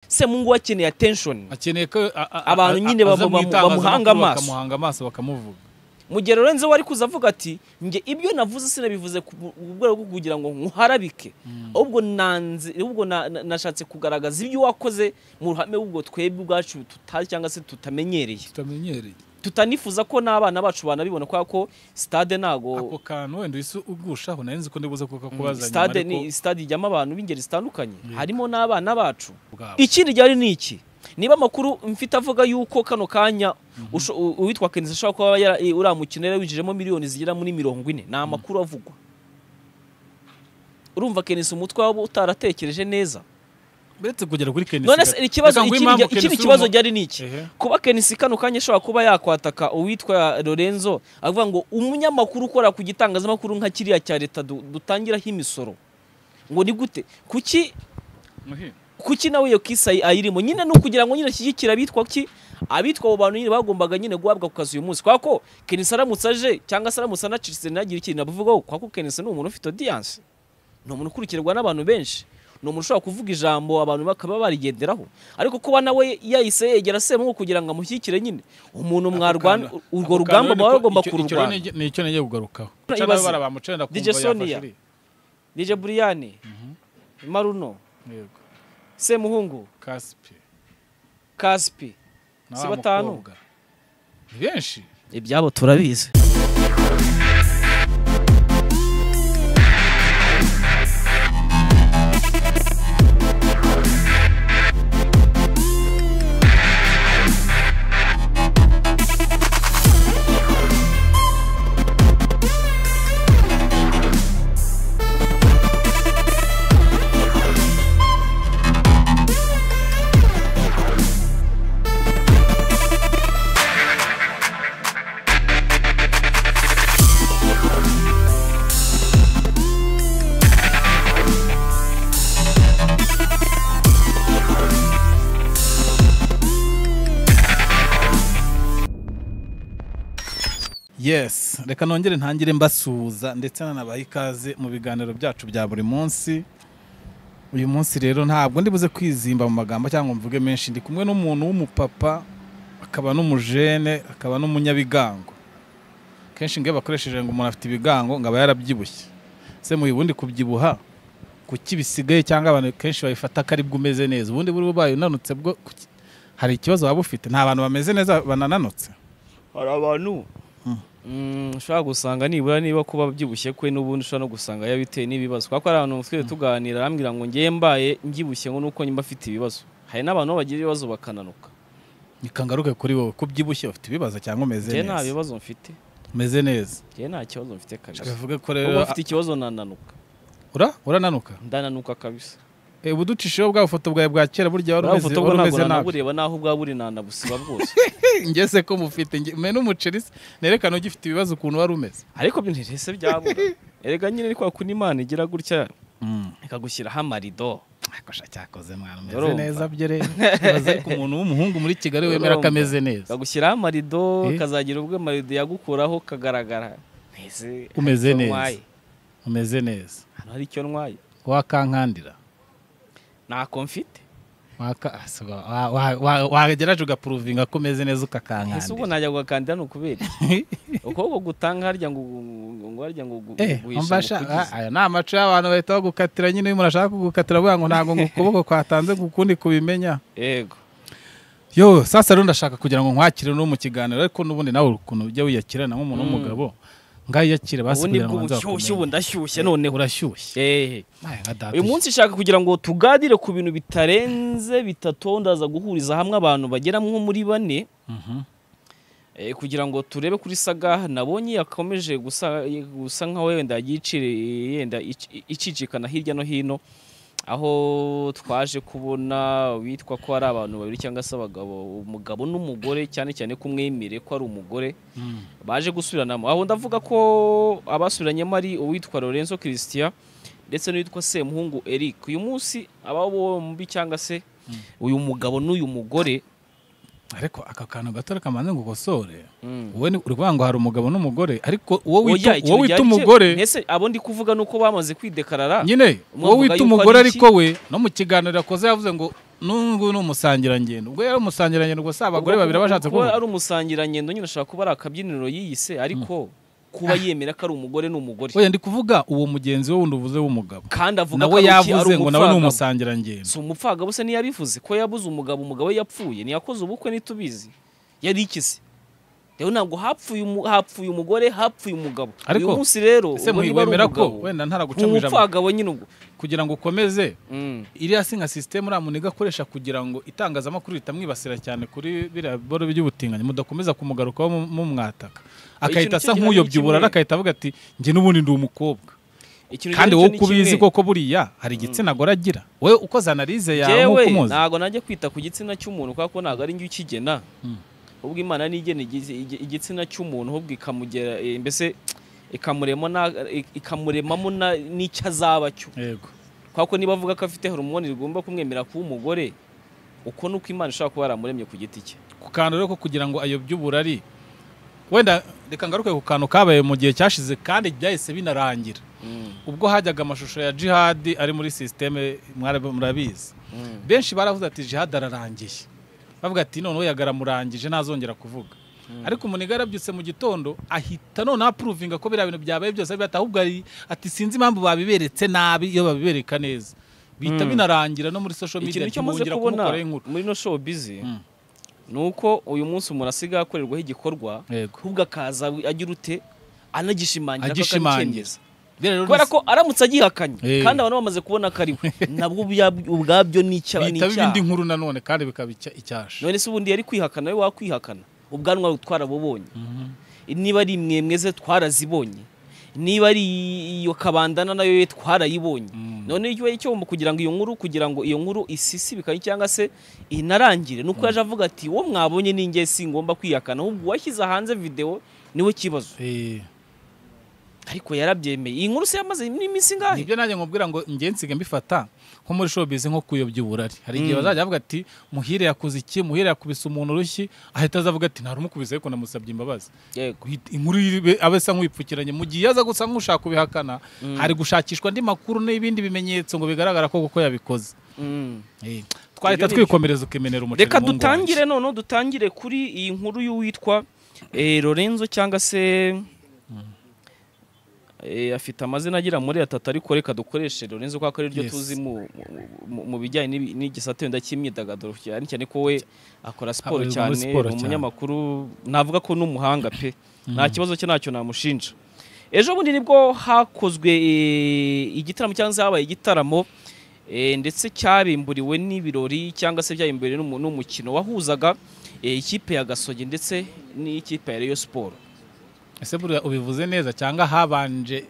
se mu ngo akeneye attention akeneye ko a- a- a- Abantu nyine aza bamu- mu bamu- itangazamakuru bamuhanga amaso. bakamuhanga amaso bakamuvuga mu gihe rero nzewe ari kuza avuga ati njye ibyo navuze sinabivuze ku bu- ku rwego rwo kugira ngo nkuharabike ahubwo nanze ahubwo na- na- nashatse kugaragaza ibyo wakoze mu ruhame ubwo twebwe ubwacu tutari cyangwa se tutamenyereye tutamenyereye tutanifuza ko n'abana bacu banabibona kubera ko stade ako ntago kantu wenda uhise ugushaho nari nzi ko ndibuze kuko kubazanya stade ni stade ijyamo abantu b'ingeri zitandukanye harimo n'abana bacu bwabo ikindi ryari ni iki niba amakuru mfite avuga yuko kano kanya usho- u- uwitwa kenisi ashobora kuba yara- i- uriya mukino yari winjijemo miliyoni zigera muri mirongo ine ni amakuru avugwa urumva kenisi umutwe waba utaratekereje neza uretse kugera kuri kenisi none gato. se ikibazo Reka nguhe ikindi impamvu rya- ikindi Kenisi kibazo urimo- ryari ni iki Ehe. kuba kenisi kano kanya ashobora kuba yakwataka uwitwa lorenzo avuga ngo umunyamakuru ukora ku gitangazamakuru nka kiriya cya leta du- dutangiraho imisoro ngo ni gute kuki Muhe. kuki nawe iyo kisa ayirimo nyine ni ukugira ngo nyine ashyigikire abitwa ki abitwa abo bantu nyine bagombaga nyine guhabwa ku kazi uyu munsi kubera ko kenisi aramutse aje cyangwa se aramutse anacitse ntagire ikintu abivugaho kubera ko kenisi ni umuntu ufite odiyanse ni umuntu ukurikirwa n'abantu benshi ni umuntu ushobora kuvuga ijambo abantu bakaba barigenderaho ariko kuba nawe yahise yegera semuhu kugira ngo amushyigikire nyine umuntu mwarwana Ako kantu- urwo ako rugamba kantu muba niko- mugomba icyo- icyo kururwana rero ni icyo nagiye kugarukaho Ibaze. Ucana bara bamucenda kumva DJ yafashe Sonia. iriya. nije buriyani maruno Yego. semuhungu Kaspi. kaspi Na Si wa batanu? mukobwa. Ni benshi ibyabo turabizi yes reka nongere ntangire mbasuhuza ndetse nanabaha ikaze mu biganiro byacu bya buri munsi uyu munsi rero ntabwo ndibuze kwizimba mu magambo cyangwa mvuge menshi ndi kumwe n'umuntu w'umupapa akaba n'umujene akaba n'umunyabigango kenshi ngewe bakoresheje ngo umuntu afite ibigango ngo aba yarabyibushye se mu ubundi kubyibuha kuki bisigaye cyangwa abantu kenshi babifata ko aribwo umeze neza ubundi buri ubaye unanutse bwo kuki- hari ikibazo waba ufite nta bantu bameze neza banananutse hari abantu Mm, ushobora gusanga nibura niba kuba byibushye kwe n'ubundi ushobora no gusanga yabiteye n'ibibazo kubera ko hari abantu twese tuganira arambwira ngo ngewe mbaye mbyibushye ngo nuko nyuma afite ibibazo hari n'abantu bagira ibibazo bakananuka nikangaruke kuri wowe ko ubyibushye ufite ibibazo cyangwa umeze ngewe nta neza bibazo mfite umeze neza ngewe nta kibazo mfite kabisa bivuge ubu ko rero afite ikibazo nananuka ura urananuka ndananuka kabisa Eh, ubu ducishijeho bwa bufoto bwawe bwa kera burya wari buriya umeze bufoto bwo wari ntabwo umeze nabi nanabureba naho ubwawe buri nanabusiba bwose ngeze ko mufite nge- mwe n'umuceri se, nerekana ugifite ibibazo ukuntu wari umeze ariko ntihese byabura erega nyine ni kwa kuntu imana igira gutya ikagushyiraho amarido akosha cyakoze mwana umeze Urumva. neza byo rero ibaze ku muntu w'umuhungu muri kigali wemera ko Urumva. ameze neza kagushyiraho amarido Eh? kazagira ubwo amarido yagukuraho kagaragara Ese, hari Umeze icyo neza. ntwaye? umeze neza hano hari icyo ntwaye wakankandira ntako mfite Waka- ah, si wa- wa- wa- wa- wageraje ugapuruvinga ko umeze neza ese ubwo ukakankandira najya gukandida ni ukubera iki? ukuboko gutanga harya ngo ngo harya ngo gu- Eh, guhisha mu mbasha ah, kugiza. aya ni amacu y'abantu bahita bagukatira nyine iyo umuntu ashaka kugukatira avuga ngo ntabwo ngo ukuboko kwatanze ngo ukundi kubimenya yego yo sasa rero ndashaka kugira ngo nkwakire no mu kiganiro ariko n'ubundi nawe ukuntu ujya wiyakirana nk'umuntu w'umugabo ngayiyakire basi ubundi kugira ngo bwo banze bushyushye ubu bakumenye. ndashyushye noneho urashyushye Eh. Nawe nka data uyu munsi nshaka kugira ngo tuganire ku bintu bitarenze bitatu ndaza guhuriza hamwe abantu bagera nko muri bane Mhm. Eh, kugira ngo turebe kuri saga nabonye yakomeje gusa gusa nkaho wenda yagiye iciri- yenda ic- icicikana hirya no hino aho twaje kubona witwa ko ari abantu babiri cyangwa se abagabo umugabo n'umugore cyane cyane ko umwe yemere ko ari umugore Mm. baje gusubiranamo aho ndavuga ko abasubiranyemo ari uwitwa Lorenzo Christian ndetse n'uwitwa Semuhungu Eric uyu munsi aba bombi cyangwa se uyu mugabo n'uyu mugore ariko aka kantu gato reka mbanze ngo ukosore Mm. wowe ni- uri kuvuga ngo hari umugabo n'umugore ariko uwo Oya, wita ikintu uwo wita ryari cye- umugore ntese abo ndi kuvuga ni uko bamaze kwidekarara nyine Umwe uwo avuga yuko wita ari umugore iki? ariko we no mu kiganiro yakoze yavuze ngo n'ubu ni umusangirangendo ubwo yari umusangirangendo gusa abagore babiri Ubwo- bashatse kuba kuvuga ari umusangirangendo nyine ashobora kuba ari akabyiniro yiyise ariko kuba yemera ko ari umugore ni umugore oya ndi kuvuga uwo mugenzi we wundi uvuze w'umugabo kandi avuga ko nawe ari iki, yavuze ari ngo nawe ni umupfagabo. umusangirangendo si umupfagabo se ntiyabivuze ko yabuze umugabo umugabo we yapfuye ntiyakoze ubukwe ntitubizi yari ikize rero ntabwo hapfuye umu- hapfuye umugore hapfuye umugabo Ariko, uyu munsi rero ese ubwo niba ari muwemera ko umugabo, wenda ntaraguca ni mu ijambo umupfagabo nyine ubwo kugira ngo ukomeze Mm. iriya si nka sisiteme uriya muntu igakoresha kugira ngo itangazamakuru ritamwibasira cyane kuri biriya boro by'ubutinganyi mudakomeza kumugarukaho mu- mumwataka nicyo akahita asa ngira nk'uyobya ni kimwe. uburara akahita avuga ati njye n'ubundi ndi umukobwa Ikintu kandi icyo wowe ni uko ubizi kimwe. koko buriya hari igitsina gore agira wowe ukoze analize yawe nk'uko Jewe umuzi ntabwo najya kwita ku gitsina cy'umuntu kubera ko ntabwo ari njye ukigena Mm. ubwo imana nigena igizi- igi- igitsina cy'umuntu ahubwo ikamugera eh, mbese ikamurema na- ik- ikamuremamo na- n'icyo azaba cyo yego kubera ko niba avuga ko afite horomone rigomba kumwemera kuba umugore uko ni uko imana ishobora kuba yaramuremye ku giti cye ku kantu rero ko kugira ngo ayobye uburari wenda reka ngaruke ku kantu kabaye mu gihe cyashize kandi byahise binarangira ubwo hajyaga amashusho ya jihadi ari muri sisiteme mwarabi- murabizi benshi baravuze ati jihad ararangiye bavuga ati noneho yagaramurangije ntazongera kuvuga ariko umuntu arabyutse mu gitondo ahita noneho apuruvinga ko biriya bintu byabaye byose abibata ahubwo ari ati sinzi impamvu babiberetse nabi iyo babibereka neza bihita Mm. binarangira no muri social media ikintu cyo maze ntibongera kubona kumukoraho inkuru muri no show bizi Mm. ni uko uyu munsi umuntu asigaye akorerwaho igikorwa Yego. ahubwo akaza agira ute anagishimangira ko Agishimangira. akabicyemeza Rero rero kubera ko aramutse agihakanye Eh. kandi abantu bamaze kubona ko ari we nabwo ubya- ubwabyo ni icya- ni bihita biba indi icyaha nkuru nanone kandi bikaba icya- icyasha none se ubundi yari kwihakana nawe wakwihakana ubwanwa twarabubonye niba ari imwe mweze twarazibonye niba ari iyo kabandana nayo ye twarayibonye Mm. none icyo icyo mu- kugira ngo iyo nkuru kugira ngo iyo nkuru isisibikanye cyangwa se inarangire nuko yaje avuga ati wo mwabonye ninjye singomba kwihakana ahubwo uwashyize hanze videwo niwe kibazo Eh, ariko yarabyemeye iyi nkuru se yamaze n'iminsi ingahe nibyo nanjye nkubwira ngo njye nsiga mbifata nko muri showbiz nko kuyobya uburari hari igihe Mm. bazajya bavuga ati muhire yakoze iki muhire yakubise umuntu urushyi ahita azavuga ati nta rumukubise ariko namusabye imbabazi yego Guhita- inkuru iri- aba asa nk'uyipfukiranye mu gihe aza gusa nk'ushaka kubihakana Mm. hari gushakishwa andi makuru n'ibindi bimenyetso ngo bigaragara ko kuko yabikoze Mm. Eh, Ibyo twahita ni byo. twikomereza ukemenera umuceri reka mu ngo dutangire wanjye. none dutangire kuri iyi nkuru y'uwitwa eh, lorenzo cyangwa se eh, afite amazina agera muri atatu ariko reka dukoreshe lorenzo kuko ari ryo Yes. tuzi mu- mu- mu- mu bijyanye n'ibi- n'igisata wenda cy'imyidagaduro cyane cyane ko we akora siporo Abarizwa cyane muri siporo ni cyane. umunyamakuru navuga ko n'umuhanga pe nta kibazo cye ntacyo namushinja ejo bundi nibwo hakozwe eh, igitaramo cyangwa se habaye igitaramo eh, ndetse cyabimburiwe n'ibirori cyangwa se byabimburiwe n'umu- n'umukino wahuzaga eh, ikipe ya gasogi ndetse n'ikipe ya reyo siporo ese buriya ubivuze neza cyangwa habanje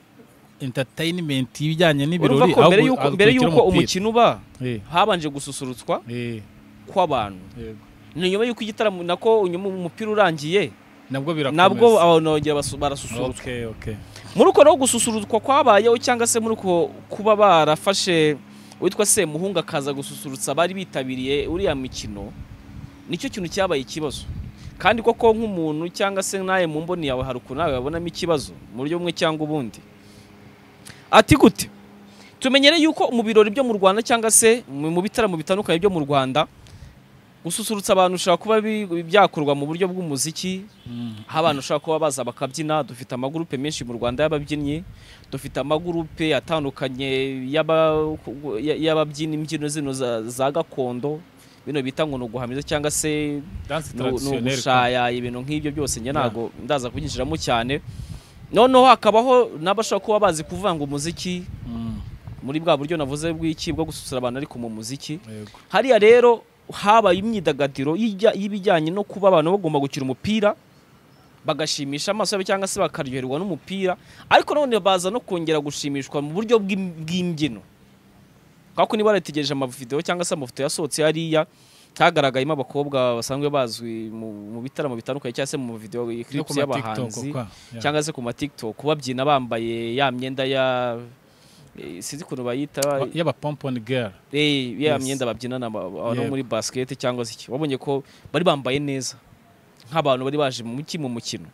entertainment y'ibijyanye urumva n'ibirori ko aho mbere gu- y'uko aho mbere gukurikira y'uko umupira. umukino uba Eh, habanje gususurutswa eh, kw'abantu yego. ni nyuma y'uko igitaramo nako nyuma umupira urangiye nabwo birakomeza nabwo abantu bongera basu- barasusurutswa Okay, okay. muri uko rero gususurutswa kwabayeho cyangwa se muri uko kuba barafashe uwitwa semuhungu akaza gususurutsa abari bitabiriye uriya mikino nicyo kintu cyabaye ikibazo kandi koko nk'umuntu cyangwa se nawe mu mboni yawe hari ukuntu nawe wabonamo ikibazo mu buryo bumwe cyangwa ubundi ati gute tumenyere yuko mu birori byo mu rwanda cyangwa se mu mu bitaramo bitandukanye byo mu rwanda gususurutsa abantu bishobora kuba bi- byakorwa mu buryo bw'umuziki Mm. aho abantu ushobora kuba baza bakabyina dufite amagurupe menshi mu rwanda y'ababyinnyi dufite amagurupe atandukanye y'aba- ya- y'ababyina imbyino zino za, za gakondo bino bita ngo ni uguhamiriza cyangwa se Dance ni u- ni traditionnelle, ugushayaya ibintu nk'ibyo byose njye Yeah. ntabwo ndaza kubyinjiramo cyane noneho hakabaho n'abashobora kuba bazi kuvanga umuziki ko. Mm, muri bwa buryo navuze bw'iki bwo gususura abantu ariko mu muziki yego. hariya rero habaye imyidagaduro y'ijya- y'ibijyanye no kuba abantu bagomba gukina umupira bagashimisha amaso yabo cyangwa se bakaryoherwa n'umupira ariko none baza no kongera gushimishwa mu buryo bw'im- bw'imbyino kubera ko niba barategereje amavidewo cyangwa se amafoto yasohotse hariya hagaragayemo abakobwa basanzwe bazwi mu mu bitaramo bitandukanye cyangwa se mu video No ku clips ma y'abahanzi TikTok, kwa. Yeah. cyangwa se ku ma TikTok babyina bambaye ya myenda ya eh, sinzi ukuntu bayita Ba- y'aba pompon girl Eh, ya Yes. myenda babyinana ba- ba- no Yego. muri basket cyangwa se iki wabonye ko bari bambaye neza nk'abantu bari baje mu muki mu mukino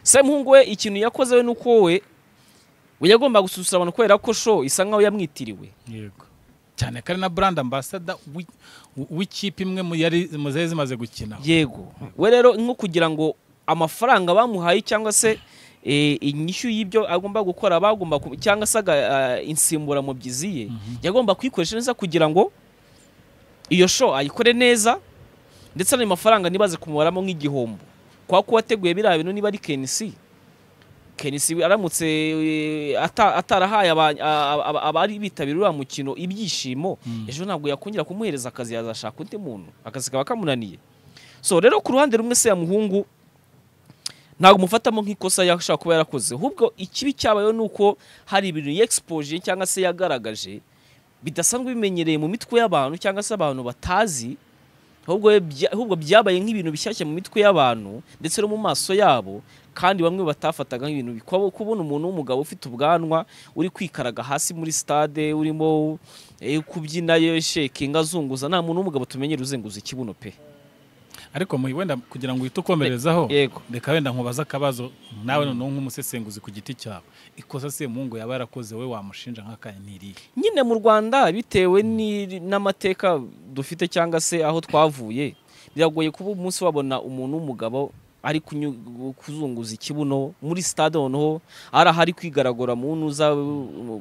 semuhungu we ikintu yakoze we nuko we we yagombaga gususurutsa abantu kubera ko show isa nkaho yamwitiriwe yego cyane ko ari na brand ambassador w'i- w'ikipe imwe mu yari mu zari zimaze gukina yego we rero nko kugira ngo amafaranga bamuhaye cyangwa se eh, inyishyu y'ibyo agomba gukora bagomba ku- cyangwa se aga- eh, insimburamubyizi ye yagomba kuyikoresha neza kugira ngo iyo show ayikore neza ndetse n'ayo mafaranga ntibaze kumubaramo nk'igihombo kwa ko wateguye biriya bintu niba ari kenisi kenisi aramutse eh, ata- atarahaye aba- a- a- abari bitabira uriya mukino ibyishimo Mhm. ejo ntabwo yakongera kumuhereza akazi yazashaka undi muntu akazi kaba kamunaniye so rero ku ruhande rumwe se ya muhungu ntabwo umufatamo nk'ikosa yashobora kuba yarakoze ahubwo ikibi cyabayeho ni uko hari ibintu yexpoje cyangwa se yagaragaje bidasanzwe bimenyereye mu mitwe y'abantu cyangwa se abantu batazi ahubwo bya- ahubwo byabaye nk'ibintu bishyashya mu mitwe y'abantu ndetse no mu maso yabo kandi bamwe batafataga nk'ibintu kuba- kubona umuntu w'umugabo ufite ubwanwa uri kwikaraga hasi muri stade urimo eh, kubyina yeshekinga azunguza nta muntu w'umugabo tumenyera uzenguza ikibuno pe ariko mu- wenda kugira ngo uhite ukomerezaho yego reka wenda nkubaze akabazo nawe noneho nk'umusesenguzi ku giti cyawe ikosa se mungu yaba yarakoze we wamushinja nk'akanya ntirihe nyine mu rwanda bitewe ni- n'amateka dufite cyangwa se aho twavuye biragoye kuba umunsi wabona umuntu w'umugabo ari kunyu- kuzunguza ikibuno muri stade noneho ari aho ari kwigaragura mu ntuza uh,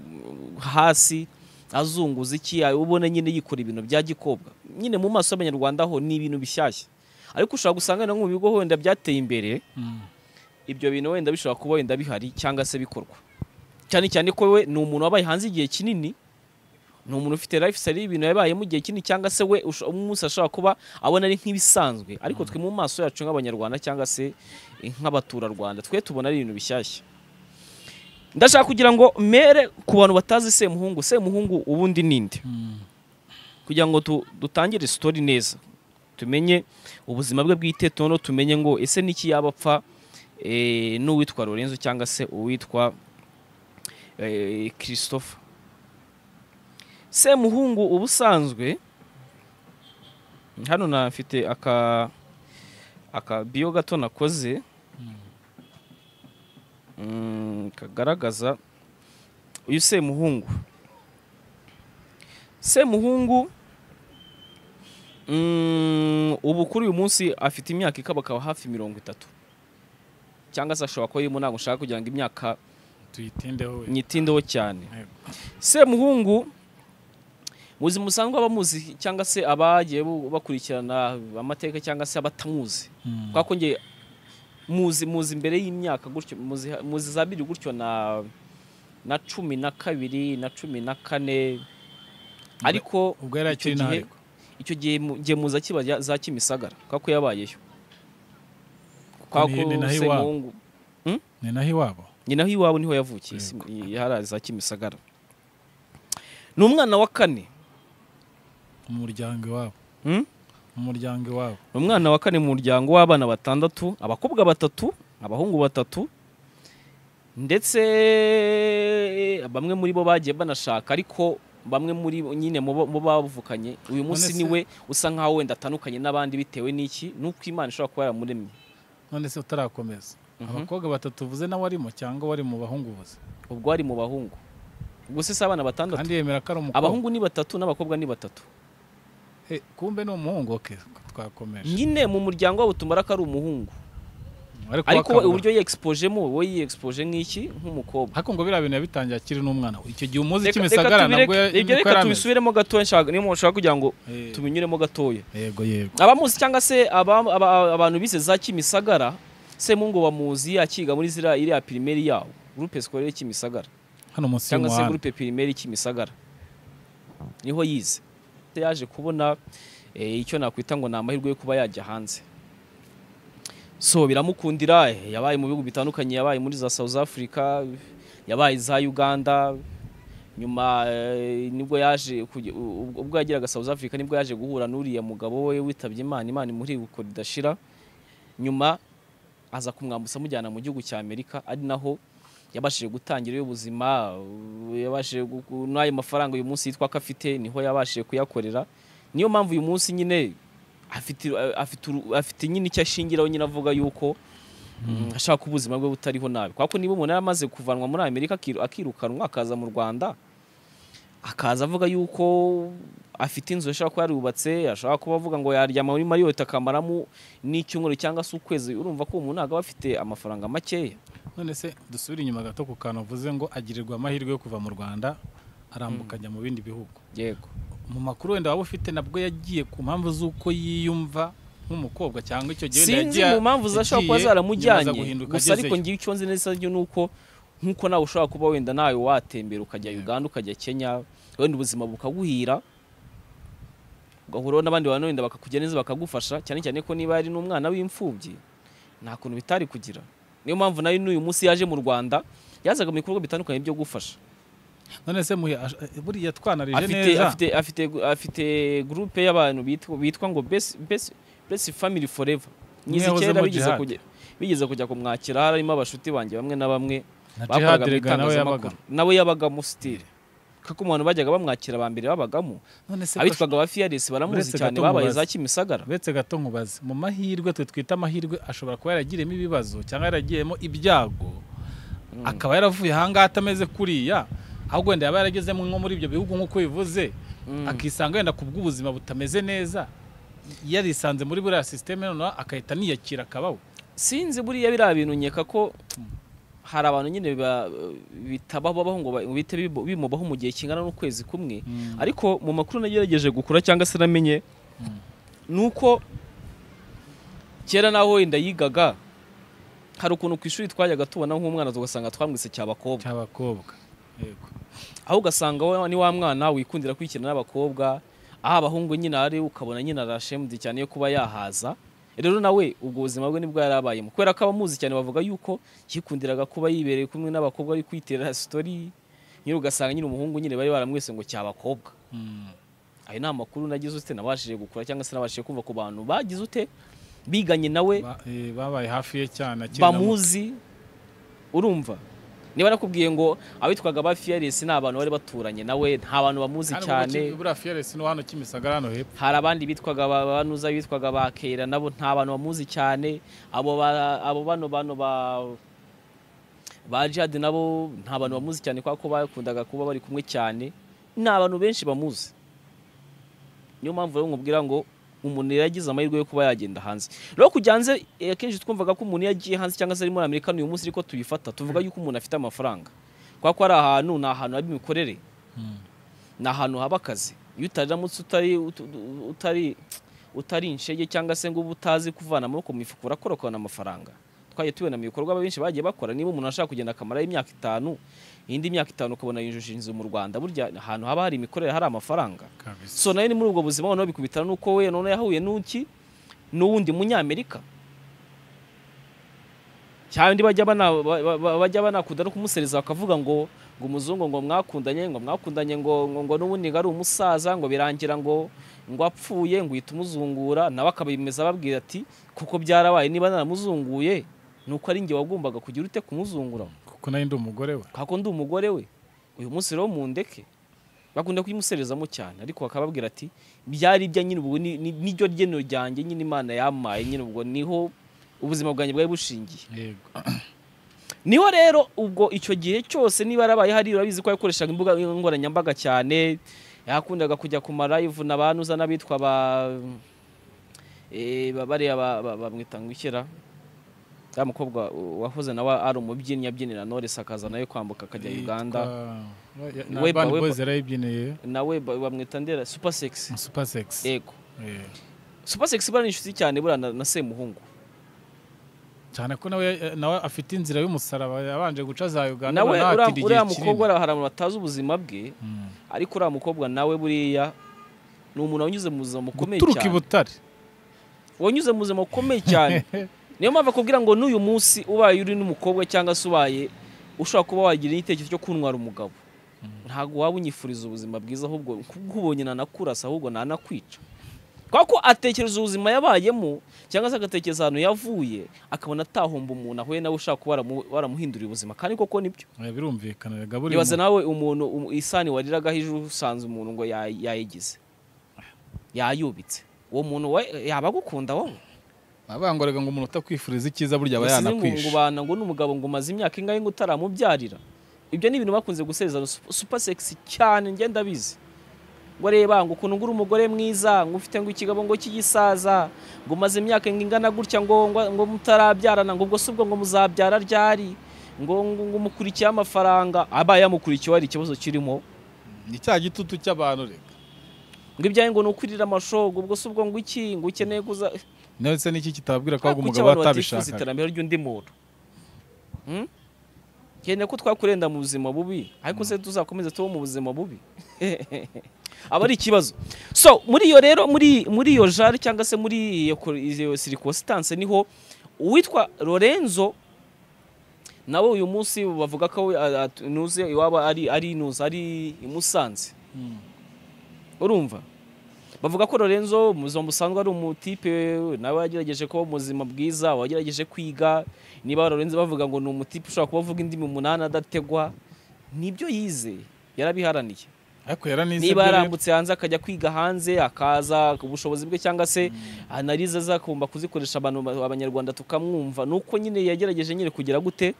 hasi azunguza iki ubona nyine yikora ibintu bya gikobwa nyine mu maso y'abanyarwanda ho ni ibintu bishyashya ariko ushobora gusanga no mu bigo wenda byateye imbere ibyo bintu wenda bishobora kuba wenda bihari cyangwa se bikorwa cyane cyane ko we ni umuntu wabaye hanze igihe kinini ni umuntu ufite life style y'ibintu yabayemo igihe kinini cyangwa se we usho- umunsi ashobora kuba abona ari nk'ibisanzwe ariko twe mu maso yacu nk'abanyarwanda cyangwa se eh, nk'abaturarwanda twe tubona ari ibintu bishyashya ndashaka kugira ngo mere ku bantu batazi semuhungu semuhungu ubundi ninde kugira ngo tu- dutangire story neza tumenye ubuzima bwe bwite noneho tumenye ngo ese niki yaba apfa eh, n'uwitwa Lorenzo cyangwa se uwitwa eh, Christopher Semuhungu ubusanzwe hano nafite aka aka bio gato nakoze Mm, kagaragaza uyu Semuhungu Semuhungu mm, ubu kuri uyu munsi afite imyaka ikabakaba hafi mirongo itatu cyangwa se ashobora kuba arimo ntabwo nshaka kugira ngo imyaka tuyitindeho we nyitindeho cyane Yego. semuhungu muzima busanzwe abamuzi cyangwa se abagiye bu- bakurikirana amateka cyangwa se abatamuzi Mm. kuko njye muzi muzi imbere y'imyaka gutyo muzi, muzi za biri gutyo na na cumi na kabiri na cumi na kane ariko ubwo yari icyo akiri gihe- naho ariko icyo gihe mu- njye muza kiba ya- za kimisagara kuko ko yabayeyo Kuko kwa ni- ko ni naho iwabo. semuhungu ni naho iwabo nyina aho iwabo niho yavukiye si- yaharaye za kimisagara ni umwana wa kane mu muryango iwabo Hmm? mu muryango iwabo ni umwana wa kane mu muryango w'abana batandatu abakobwa batatu abahungu batatu ndetse bamwe muri bo bagiye banashaka ariko bamwe muri bo nyine mu bo- mu bavukanye uyu munsi None se- niwe usa nkaho wenda atandukanye n'abandi bitewe n'iki n'uko imana ishobora kuba yaramuremye none se utarakomeza Mhm. abakobwa batatu uvuze nawe arimo cyangwa wari mu bahungu uvuze ubwo ari mu bahungu ubwo se si abana batandatu kandi yemera ko ari umukobwa abahungu ni batatu n'abakobwa ni batatu Eh, kumbe ni umuhungu oke twakomeje nyine mu muryango wabo tumara ko ari umuhungu ariko we wakabura. uburyo yexpojemo wowe yexpoje nk'iki nk'umukobwa ariko ngo biriya bintu yabitangiye akiri n'umwana we. icyo gihe umuzi Reka- kimisagara reka tubireke- nabwo ya- ibyo niko reka yari ameze. tubisubiremo gatoya nshaka niyo mpamvu nshaka kugira ngo Eh, tubinyuremo gatoya yego yego abamuzi cyangwa se aba- aba- abantu bize za kimisagara semungu bamuzi akiga muri ziriya iriya pirimeri yawo gurupe sikorere kimisagara hano munsi cyangwa se y'umuhanda gurupe pirimeri kimisagara niho yize yaje kubona eh, icyo nakwita ngo ni amahirwe yo kuba yajya hanze so biramukundira eh, yabaye mu bihugu bitandukanye yabaye muri za south africa yabaye za uganda nyuma eh, nibwo yaje kujya- u- u- ubwo yageraga south africa nibwo yaje guhura n'uriya mugabo we witabye imana imana imuri gukora idashira nyuma aza kumwambutsa amujyana mu gihugu cya amerika ari naho yabashije gutangira ubuzima u- yabashije gu- gu- n'ayo mafaranga uyu munsi yitwa ko afite niho yabashije kuyakorera niyo mpamvu uyu munsi nyine afite afite uru- afite nyine icyo ashingiraho nyine avuga yuko mm, ashaka ko ubuzima bwe butariho nabi kuko niba umuntu yari amaze kuvanwa muri amerika akiru- akirukanwa akaza mu rwanda akaza avuga yuko afite inzu ashobora kuba yarubatse ashobora kuba avuga ngo yaryama muri mariyoti akamaramo n'icyumweru cyangwa se ukwezi urumva ko uwo muntu ntabwo aba afite amafaranga makeya none se dusubire inyuma gato ku kantu uvuze ngo agirirwa amahirwe yo kuva mu rwanda arambuka ajya mu bindi bihugu yego mu makuru wenda waba ufite nabwo yagiye ku mpamvu z'uko yiyumva nk'umukobwa cyangwa icyo gihe wenda sinzi yagiye- mu mpamvu zashobora kuba yagiye, zaramujyanye yamaze guhinduka gusa ariko agezeyo. ngiye icyo nzi neza ni uko nk'uko nawe ushobora kuba wenda nawe watembera ukajya uganda ukajya kenya wenda ubuzima bukaguhira ugahuraho n'abandi bantu wenda bakakujya neza bakagufasha cyane cyane ko niba yari n'umwana w'imfubyi nta kuntu bitari kugira niyo mpamvu nayo n'uyu munsi yaje mu rwanda yazaga mu bikorwa bitandukanye byo gufasha none se muhe ash- buriya twanarije afite neza afite afite afite groupe y'abantu bitwa bitwa ngo best best best family forever nyizi Mwahoze kera mu bigeze jihad. kujya bigeze kujya kumwakira harimo abashuti banjye bamwe na bamwe na bakoraga jihad mu rega nawe itangazamakuru yabaga nawe yabagamo sitire kuko umuntu bajyaga bamwakira ba mbere babagamo none se abitwaga ba Fearless baramuzi Uretse cyane gato babaye mubaze. za Kimisagara uretse gato nkubaze mu mahirwe twe twita amahirwe ashobora kuba yaragiyemo ibibazo cyangwa yaragiyemo ibyago akaba yaravuye ahangaha atameze kuriya ahubwo wenda yaba yaragezemo nko muri ibyo bihugu nk'uko bivuze Mm. akisanga wenda ku bw'ubuzima butameze neza yarisanze muri buriya sisiteme noneho agahita aniyakira akabaho sinzi buriya biriya bintu nkeka ko hari abantu nyine ba- bitababaho ngo ba- bihite bibo- bimubaho mu gihe kingana n'ukwezi kumwe ariko mu makuru nagerageje gukura cyangwa se namenye ni uko kera naho wenda yigaga hari ukuntu ku ishuri twajyaga tubona nk'umwana tugasanga twamwise cy'abakobwa cy'abakobwa yego aho ugasanga wa- ni wa mwana wikundira kwikina n'abakobwa aho abahungu nyine ari ukabona nyine arashemudi cyane yo kuba yahaza rero nawe ubwo buzima bwe nibwo yari abayemo kubera ko abamuzi cyane bavuga yuko yikundiraga kuba yibereye kumwe n'abakobwa ari kwiterera sitori nyine ugasanga nyine umuhungu nyine bari baramwise ngo cy'abakobwa Mm. ayo ni amakuru nagize ute nabashije gukura cyangwa se nabashije kumva ku bantu bagize ute biganye nawe Ba- eh, babaye hafi ye cyane akiri na muto. bamuzi urumva niba nakubwiye ngo abitwaga ba Fearless ni abantu bari baturanye nawe nta bantu bamuzi Hano cyane muri Ki- buriya Fearless no hano Kimisagara hano hepfo hari abandi bitwaga ba- banuza bitwaga ba Kera nabo nta bantu bamuzi cyane abo ba- abo bano bano ba ba Jihad nabo nta bantu bamuzi cyane kubera ko bakundaga kuba bari kumwe cyane ni abantu benshi bamuzi niyo mpamvu rero nkubwira ngo umuntu yari yagize amahirwe yo kuba yagenda hanze rero kujya hanze eh, akenshi twumvaga ko umuntu iyo agiye hanze cyangwa se ari muri amerika n'uyu munsi ariko tubifata tuvuga yuko umuntu afite amafaranga kubera ko ari ahantu ni ahantu haba imikorere ni ahantu haba akazi iyo utaramutse utari utu- utu- utari utari inshege cyangwa se ngo uba utazi kuvana amaboko mu mifuka urakora ukabona amafaranga twagiye tubibona mu bikorwa benshi bagiye bakora niba umuntu ashaka kugenda akamaraho imyaka itanu indi myaka itanu ukabona yujuje inzu mu rwanda burya ahantu haba hari imikorere hari amafaranga kabisa so nayo ni muri ubwo buzima noneho bikubitana n'uko we noneho yahuye n'uki n'uwundi munyamerika cyangwa bajya bana ba- ba- bajya banakunda no kumusereza bakavuga ngo ngo umuzungu ngo mwakundanye ngo mwakundanye ngo ngo, ngo n'ubundi ngo ari umusaza ngo birangira ngo ngo apfuye ngo uhita umuzungura nawe akabimeza ababwira ati kuko byarabaye niba naramuzunguye ni uko ari njye wagombaga kugira ute kumuzungura kuko nayo ndi umugore we kako ndi umugore we uyu munsi rero mundeke bakunda kuyimuserezamo cyane ariko bakababwira ati byari ibya nyine ubu ni- ni- niryo ryeno ryanjye nyine imana yamaye nyine ubwo niho ubuzima bwanjye bwari bushingiye yego niho rero ubwo icyo gihe cyose niba yarabaye hari urabizi ko yakoreshaga imbuga nkoranyambaga cyane yakundaga kujya ku marayivu na ba nuza n'abitwa ba eh, ba- bariya ba- ba- bamwita ngo ikira ya mukobwa wahoze nawe ari umubyinnyi abyinira Knowless akaza nawe kwambuka akajya Uganda Yitwa- na Weba, Urban Weba. Boys yarayibyiniye nawe ba- bamwita ndera super sexy mu Super Sex yego Eh, super sexy buriya ni inshuti cyane buriya na, na semuhungu cyane ko nawe eh, nawe afite inzira y'umusaraba yabanje guca za Uganda nawe uriya- noneho atira igihe uriya kinini. mukobwa hari abantu batazi ubuzima bwe Mm. ariko uriya mukobwa nawe buriya ni umuntu wanyuze mu buzima bukomeye guturuka i cyane Butare wanyuze mu buzima bukomeye cyane niyo mpamvu akubwira ngo n'uyu munsi ubaye uri n'umukobwa cyangwa se ubaye ushobora kuba wagira igitekerezo cyo kuntwara umugabo ntabwo waba unyifuriza ubuzima bwiza ahubwo nk'ubonye nanakurasa ahubwo nanakwica kubera ko atekereza ubuzima yabayemo cyangwa se agatekereza ahantu yavuye akabona atahomba umuntu ahuye nawe ushaka kuba waramu- waramuhindurira ubuzima kandi koko nibyo Eh, birumvikana rega buri nibaza nawe umuntu um- isani wariragaho ejo usanze umuntu ngo yay- yayigize yayubitse uwo muntu we yaba agukunda wowe abangorega ngo umuntu utakwifuriza icyiza burya aba Usize ngo- ngo yanakwishe ubana ngo n'umugabo ngo umaze imyaka ingahe ngo utaramubyarira ibyo ni ibintu bakunze gusezerana super sexy cyane njye ndabizi ngo reba ngo ukuntu ngura umugore mwiza ngo ufite ngo ikigabo ngo cy'igisaza ngo umaze imyaka ngo ingana gutya ngo ngo- ngo mutarabyarana ngo ubwo si ubwo ngo muzabyara ryari ngo ngo ngo umukurikiye amafaranga aba yamukurikiye hari ikibazo kirimo ni cya gitutu cy'abantu reka ngo ibyawe ngo ni ukurira amasho ngo ubwo si ubwo ngo iki ngo ukeneye kuza ndetse n'iki kitababwira ko ahubwo Kuki umugabo abantu batifuza atabishaka iterambere ry'undi muntu Hmm? nkeneye ko twakurenda mu buzima bubi ariko se tuzakomeza tuba mu buzima bubi aba ari ikibazo so muri iyo rero muri muri iyo jari cyangwa se muri iyo ko- iyo circumstance niho uwitwa Lorenzo nawe uyu munsi bavuga ko we, a- a- nuze iwaba ari ari inuze ari i Musanze urumva bavuga ko Lorenzo mu buzima busanzwe ari umutipe nawe yagerageje kuba muzima bwiza wagerageje kwiga niba Lorenzo bavuga ngo ni umutipe ushobora kuba avuga indimi umunani adategwa nibyo yize yarabiharaniye ariko yaranize niba byo rero. yarambutse hanze akajya kwiga hanze akaza ku bushobozi bwe cyangwa se analize azakumva kuzikoresha abantu ba- abanyarwanda tukamwumva ni uko nyine yagerageje nyine kugira gute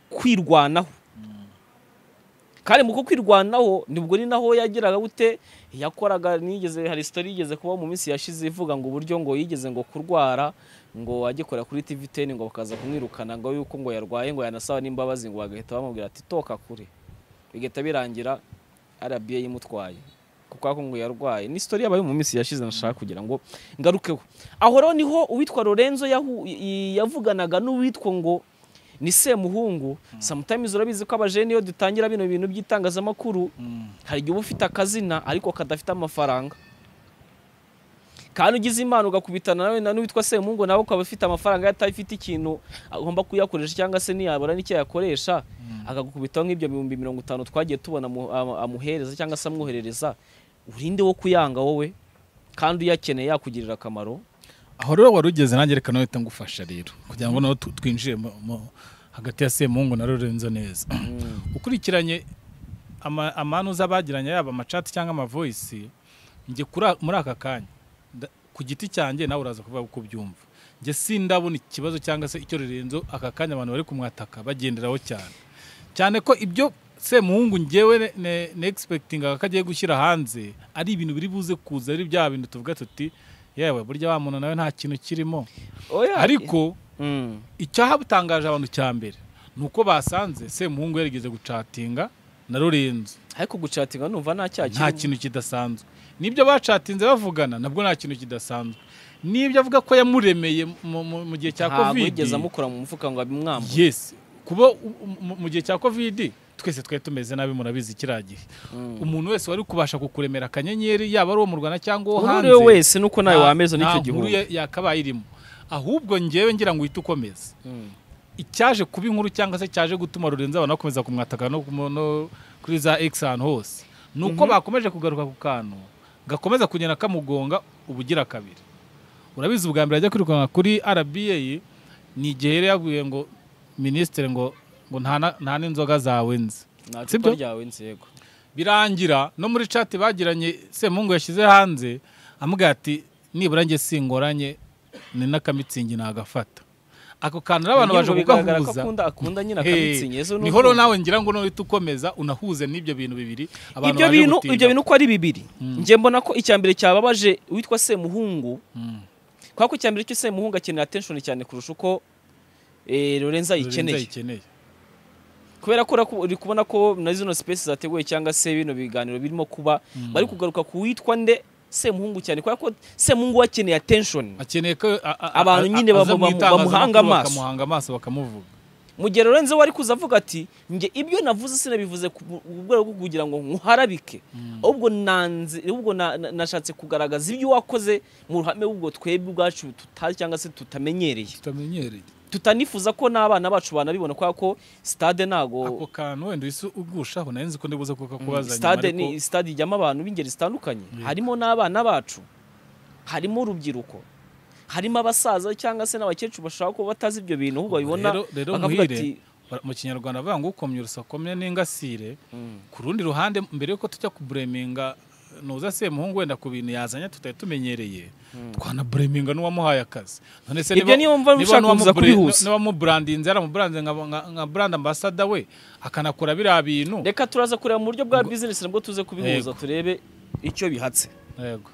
kwirwanaho kandi mu kukwirwanaho nibwo ni naho yagiraga gute yakoraga nigeze hari sitori yigeze kuba mu minsi yashize ivuga ngo uburyo ngo yigeze ngo kurwara ngo ajye korera kuri TVTN ngo bakaza kumwirukana ngo yuko ngo yarwaye ngo yanasaba n'imbabazi ngo bagahita bamubwira ati toka kure bigahita birangira RBA imutwaye kuko ako ngo yarwaye ni sitori yabaye mu minsi yashize nashaka kugira ngo ngarukeho aho rero niho uwitwa Lorenzo yahu- i- yavuganaga n'uwitwa ngo ni Semuhungu sometimes urabizi ko abajene iyo dutangira bino bintu by'itangazamakuru Mm. hari igihe uba ufite akazina ariko kadafite amafaranga kandi ugize imana ugakubitana nawe na n'uwitwa Semungu nawe ukaba ufite amafaranga ye atafite ikintu agomba kuyakoresha cyangwa se ntiyabura n'icyo yakoresha akagukubitaho nk'ibyo bihumbi mirongo itanu twagiye tubona amu- amu- amuhereza cyangwa se amwoherereza urinde wo kuyanga wowe kandi uyakeneye yakugirira akamaro aho rero wari ugeze nanjye reka nawe ngufasha rero kugira ngo nawe tu- twinjire mu- mu- hagati ya semungu na lorenzo neza ukurikiranye ama- amanu z'abagiranye yaba amacati cyangwa amavoyisi njye kuri- muri aka kanya nda- ku giti cyanjye nawe uraza kuvuga uko ubyumva njye sindabona ikibazo cyangwa se icyo lorenzo aka kanya abantu bari kumwataka bagenderaho cyane cyane ko ibyo semuhungu ngewe ne egispektingaga ko agiye gushyira hanze ari ibintu biri buze kuza ari bya bintu tuvuga tuti yewe burya wa muntu nawe nta kintu kirimo Oya. ariko Mm. icyahabutangaje abantu cya mbere ni uko basanze semuhungu yarigeze gucatinga na lorenzo ariko gucatinga numva nta cyaha nta kirimo. kintu kidasanzwe n'ibyo bacatinze bavugana nabwo nta kintu kidasanzwe n'ibyo avuga ko yamuremeye mu- mu- mu gihe cya Ntabwo kovidi yigeze amukora mu mufuka ngo abimwambure yes kuba u- mu- mu gihe cya kovidi twese twari tumeze nabi murabizi kiriya gihe Mm. umuntu wese wari kubasha kukuremera akanyenyeri yaba ari uwo mu rwanda cyangwa uwo Uwo hanze uriwe wese nuko nawe nta- wameze n'icyo nta gihugu nkuru ya- yakabaye irimo ahubwo ngewe ngira ngo uhite ukomeze Mm. icyaje kuba inkuru cyangwa se cyaje gutuma Lorenzo abantu bakomeza kumwataka no, kumo- no kuri za X ahantu hose ni uko bakomeje kugaruka ku kantu gakomeza kugenda kamugonga ubugira kabiri urabizi ubwa mbere ajya kwirukanka kuri RBA ni igihe yari yabwiye ngo minisitiri ngo ngo nta na- nta n'inzoga zawe nzi nta Sibyo? cupa ryawe nzego birangira no muri chat bagiranye Semungu yashyize hanze amubwira ati nibura njye singoranye ni n'akamitsingi nagafata ako kantu rero abantu baje Ngingo bigaragara ko kugahuza akunda akunda nyine Hey, akamitsingi yezo ni niho rero urwumva. nawe ngira ngo nuhita ukomeza unahuze n'ibyo bintu bibiri abantu ibyo baje bintu gutinda. ibyo bintu uko ari bibiri njye mbona ko icya mbere cyababaje uwitwa Semuhungu Mm. kubera ko icya mbere cyo Semuhungu akenera attention cyane kurusha uko eh, Lorenzo Lorenzo ayikeneye ayikeneye. kubera ko uraku- uri kubona ko na zino space zateguwe cyangwa se bino biganiro birimo kuba bari kugaruka ku witwa nde Semuhungu cyane kubera ko Semuhungu we akeneye attention akeneye ko a- a- Abantu a- nyine aza bamu- mu bamu- itangazamakuru bamuhanga amaso. bakamuhanga amaso bakamuvuga mu gihe Lorenzo we ari kuza avuga ati njye ibyo navuze sinabivuze ku bu- ku rwego rwo kugira ngo nkuharabike ahubwo nanze ahubwo na- na- nashatse kugaragaza ibyo wakoze mu ruhame ubwo twebwe ubwacu tutazi cyangwa se tutamenyereye tutamenyereye tutanifuza ko n'abana bacu banabibona kubera ko stade ako ntago kantu wenda uhise ugushaho nari nzi ko ndibuze kuko kubaza nyuma stade ariko ni stade ijyamo abantu b'ingeri zitandukanye Yego. harimo n'abana bacu harimo urubyiruko harimo abasaza cyangwa se n'abakecuru bashaka kuba batazi ibyo bintu ahubwo babibona Rero- rero bakavuga muhire, ati ba- mu kinyarwanda bavuga ngo ukomye urusakomye n'ingasire "Mm, ku rundi ruhande mbere yuko tujya kubureminga nuza se muhungu wenda ku bintu yazanye tutari tumenyereye twanabureminga n'uwamuhaye akazi none se Ibyo niba- niyo mva niba ushaka n'uwamu kuza bure- kubihuza. niba muburandinze yaramuburandinze nka, nka, nka brand ambassador we akanakora biriya bintu reka turaza kureba mu buryo bwa bizinesi nabwo tuze kubihuza Yego. turebe icyo bihatse yego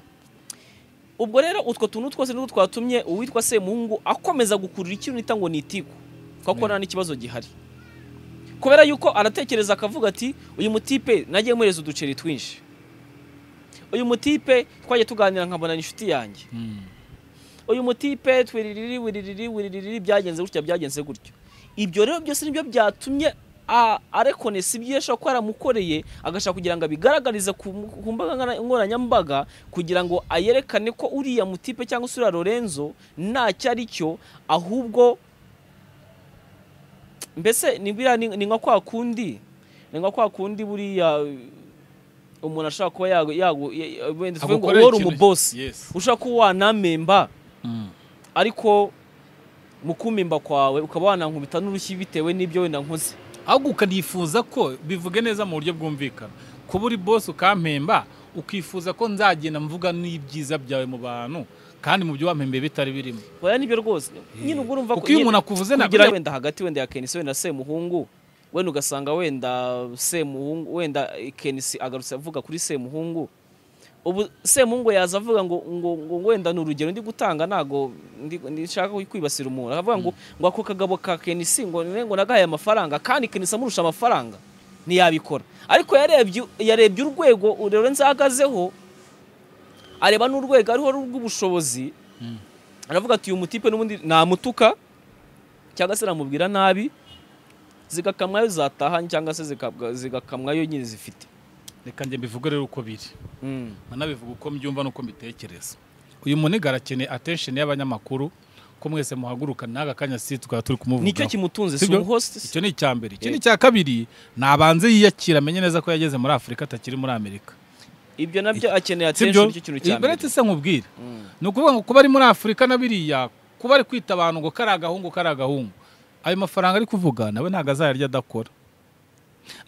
ubwo rero utwo tuntu twose nitwo twatumye uwitwa semuhungu akomeza gukurura ikintu nita ngo ni itiku kuko nta n'ikibazo gihari kubera yuko aratekereza akavuga ati uyu mutipe nagiye muhereza uduceri twinshi uyu mutipe twagiye tuganira nkabona ni inshuti yanjye Mm. uyu mutipe twiriri wiriri wiriri byagenze gutya byagenze gutyo ibyo rero byose nibyo byatumye a- arekonesa ibyo yashobora kuba yaramukoreye agashaka kugira ngo abigaragarize ku ku mbuga nkora- nkoranyambaga kugira ngo ayerekane ko uriya mutipe cyangwa se uriya lorenzo ntacyo ari cyo ahubwo mbese ni biriya ni ni nka kwa kundi ni nka kwa kundi buriya umuntu ashobora kuba yago yago ya- wenda tuvuge ngo Agukorera uhora ikintu- umubosi Yes. ushobora kuba wanamemba Mm. ariko mu kumimba kwawe ukaba wanankubita n'urushyi bitewe n'ibyo wenda nkoze ahubwo ukanifuza ko bivuge neza mu buryo bwumvikana kuba uri bose ukampemba ukifuza ko nzagenda mvuga n'ibyiza byawe mu bantu kandi mu byo wampembeye bitari birimo oya nibyo rwose nyine ubwo urumva kuko iyo umuntu akuvuze ntabwo kugira wenda hagati wenda ya kenisi wenda semuhungu wenda ugasanga wenda semuhungu wenda kenisi agarutse avuga kuri semuhungu ubu semuhungu yaza avuga ngo ngo ngo wenda ni urugero ndi gutanga ntago ndi- ndishaka kwibasira umuntu avuga ngo ngo ako kagabo ka kenisi ngo ne- ngo nagahaye amafaranga kandi kenisi amurusha amafaranga ntiyabikora ariko yarebye yarebye urwego Lorenzo ahagazeho areba n'urwego ariho rw'ubushobozi aravuga ati uyu mutipe n'ubundi namutuka cyangwa se namubwira nabi zigakamwayo zataha cyangwa se zikabwa- zigakamwayo nyine zifite reka njye mbivuge rero uko biri Mm. nkanabivuga uko mbyumva n'uko mbitekereza uyu muniga arakeneye attention y'abanyamakuru ko mwese muhaguruka n'aka kanya si tukaba turi nicyo kumuvugaho kimutunze si Sibyo? umuhosti se? icyo ni icya mbere icyo Eh. ni icya kabiri nabanze yiyakira amenye neza ko yageze muri afurika atakiri muri amerika ibyo nabyo akeneye sibyo attention nicyo kintu cya mbere beretse se nkubwire Mm. ni ukuvuga ngo kuba ari muri afurika na biriya kuba ari kwita abantu ngo kari agahungu kari agahungu ayo mafaranga ari kuvuga nawe ntabwo azayarya adakora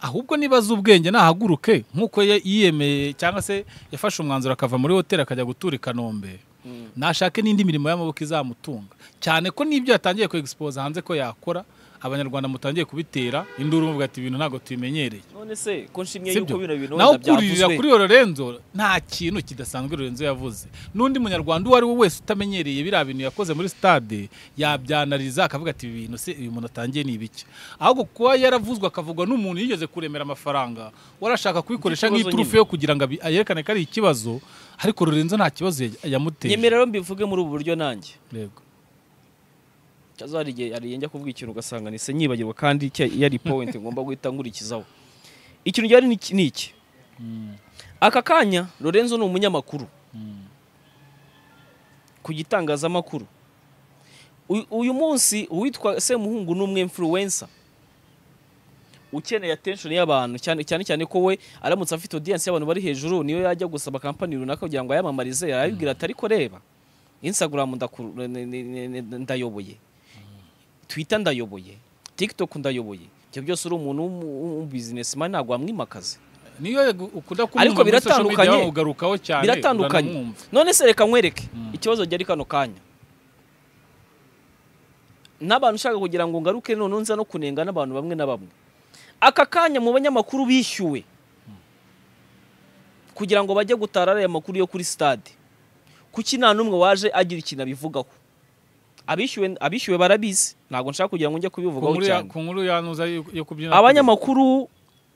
ahubwo niba azi ubwenge nahaguruke nk'uko ye- yiyemeye cyangwa se yafashe umwanzuro akava muri hoteli akajya gutura i kanombe Mm. nashake n'indi mirimo y'amaboko izamutunga cyane ko n'ibyo yatangiye ku expose hanze ko yakora abanyarwanda mutangiye kubitera induru muvuga ati ibintu ntabwo tubimenyereye none se ko nshimye Sibyo? yuko bino bintu naho wenda kuririra byavuzwe kuri Lorenzo nta kintu kidasanzwe Lorenzo yavuze n'undi munyarwanda uwo ari we wese utamenyereye biriya bintu yakoze muri stade yabyanariza akavuga ati ibi bintu se uyu muntu atangiye ni ibiki ahubwo kuba yaravuzwe akavugwa n'umuntu yigeze kuremera amafaranga warashaka kubikoresha Ikibazo nk'iturufu yo kugira ngo abi- yerekane ko ari ikibazo ariko Lorenzo nta kibazo ya- yamuteye nyemera rero mbivuge muri ubu buryo nanjye Yego. cyazo hari igihe hari igihe njya kuvuga ikintu ugasanga nise nyibagirwa kandi cya- yari point ngomba guhita nkurikizaho ikintu gihari ni iki- ni iki Mm, aka kanya lorenzo ni umunyamakuru mm, ku gitangazamakuru Uyu- uyu munsi uwitwa semuhungu ni umwe influencer ukeneye attention y'abantu cyane cyane cyane ko we aramutse afite audience y'abantu bari hejuru niyo yajya gusaba kampani runaka kugira ngo ayamamarize arayibwira ati ariko reba instagram ndakuru- ne- ne- ne- ne- ndayoboye twitter ndayoboye tiktok ndayoboye ibyo byose uri umuntu w'umubizinesimani ntabwo wamwimakaze niyo yego ukunda kumwumva Ariko muri social media biratandukanye. ugarukaho cyane biratandukanye uranamwumva. none se reka nkwereke Mm. ikibazo gihari kano kanya n'abantu ushaka kugira ngo ngaruke none nza no kunenga n'abantu bamwe na bamwe aka kanya mu banyamakuru bishyuwe kugira ngo bajye gutara ariya makuru yo kuri stade kuki nta n'umwe waje agira ikintu abivugaho abishyuwe abishyuwe barabizi ntabwo nshaka kugira ngo njye ku kubivugaho nkuru ya- cyane ku nkuru yanuza yo yo kubyina abanyamakuru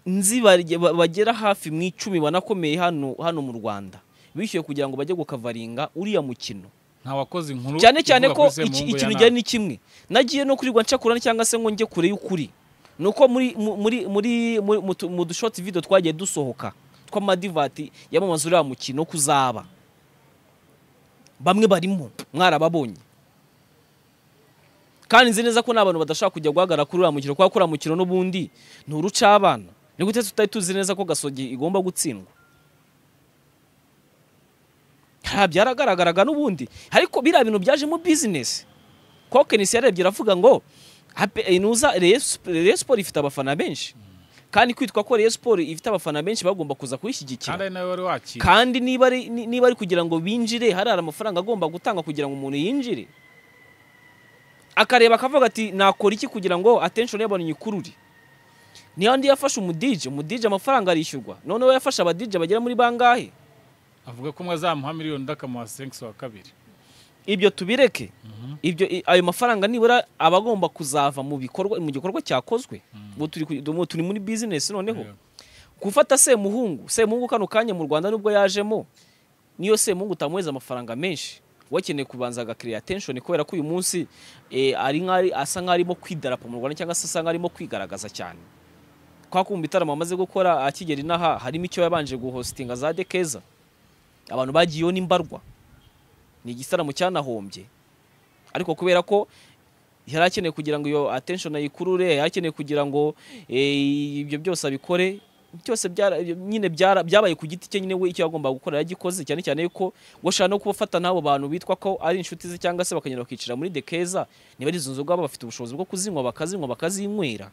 nzi barye- ba- bagera hafi mu icumi banakomeye hano hano mu rwanda bishyuye kugira ngo bajye gukavaringa uriya mukino nta wakoze inkuru cyane cyane ivuga ko kuri iki- Semuhungu ikintu ya gihari nabi. ni kimwe nagiye no kurirwa ncakura cyangwa se ngo njye kure y'ukuri ni uko muri mu- muri muri muri- mu tu- mu dushoti video twagiye dusohoka tw'amadivati yamamaza uriya mukino ko uzaba bamwe barimo mwarababonye kandi nzi neza ko n'abantu badashobora kujya guhagarara kuri uriya mukino kuko uriya mukino n'ubundi ni urucabana ni gute tutari tuzi neza ko gasogi igomba gutsindwa nta byaragaragaraga n'ubundi ariko biriya bintu byaje bizinesi kuko kenisi yarebye aravuga ngo "Ape- eh, nuza Rayon Sp- Rayon siporo ifite abafana benshi kandi kwitwa ko Rayon Sport ifite abafana benshi bagomba kuza kuyishyigikira kandi ari nawe wari wakira kandi niba ari ni- niba ari kugira ngo binjire hari hari amafaranga agomba gutanga kugira ngo umuntu yinjire akareba akavuga ati nakora iki kugira ngo attention y'abantu nyikurure niyo ndi yafashe umudije umudije amafaranga arishyurwa noneho yafashe abadije bagera muri bangahe avuga ko umwe azamuha miliyoni undi akamuha senkisi wa kabiri ibyo tubireke ibyo i- ayo mafaranga nibura aba agomba kuzava mu bikorwa mu gikorwa cyakozwe ubu turi ku- ubu turi muri bizinesi noneho Yego. gufata semuhungu semuhungu kano kanya mu rwanda nubwo yajemo niyo semuhungu utamuheza amafaranga menshi wakeneye kubanza agakiriya atenshoni kubera ko uyu munsi eh, ari nk'ari- asa nk'aho arimo kwidarapo mu rwanda cyangwa se asa nk'aho arimo kwigaragaza cyane kwa kumva ibitaramo amaze gukora akigera inaha harimo icyo yabanje guhositinga za dekeza abantu bagiyeho n'imbarwa ni igitaramo cyanahombye ariko kubera ko yari akeneye kugira ngo iyo attention ayikurure yari akeneye kugira ngo eh, ibyo byose abikore byose byara- nyine byara- byabaye ku giti cye nyine we icyo yagombaga gukora yagikoze cyane cyane yuko washaka no kubafata n'abo bantu bitwa ko ari inshuti ze cyangwa se bakagenda bakicara muri dekeza niba ari izo nzoga baba bafite ubushobozi bwo kuzinywa bakazinywa bakazinywera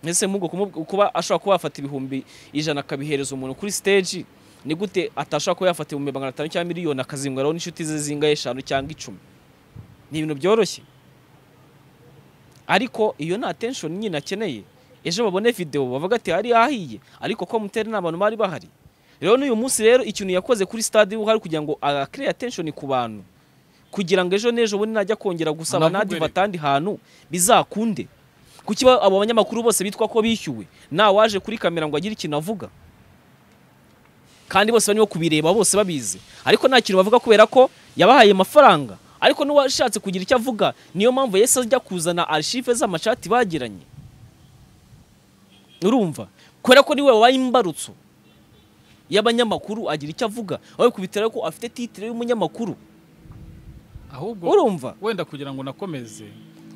ese mugo kuba ashobora kuba yafata ibihumbi ijana akabihereza umuntu kuri stage ni gute atashobora kuba yafata ibihumbi magana atanu cyangwa miliyoni akazinyweraho n'inshuti ze zingahe eshanu cyangwa icumi ni ibintu byoroshye ariko iyo nta tension nyine akeneye ejo babone video bavuga ati hari ahiye ariko ko muteri n'abantu bari bahari rero n'uyu munsi rero ikintu yakoze kuri stade hari kugira ngo create attention ku bantu kugira ngo ejo n'ejo bundi najya kongera gusaba Anavuga nadi rero. vatandi hantu bizakunde kuki ba- abo banyamakuru bose bitwa ko bishyuwe nta waje kuri kamera ngo agire ikintu avuga kandi bose barimo kubireba bose babizi ariko nta kintu bavuga kubera ko yabahaye amafaranga ariko n'uwashatse kugira icyo avuga niyo mpamvu yahise ajya kuzana arshive z'amashati bagiranye urumva kubera ko niwe wabaye imbarutso y'abanyamakuru agira icyo avuga aho kubitera ko afite titire y'umunyamakuru ahubwo urumva wenda kugira ngo unakomeze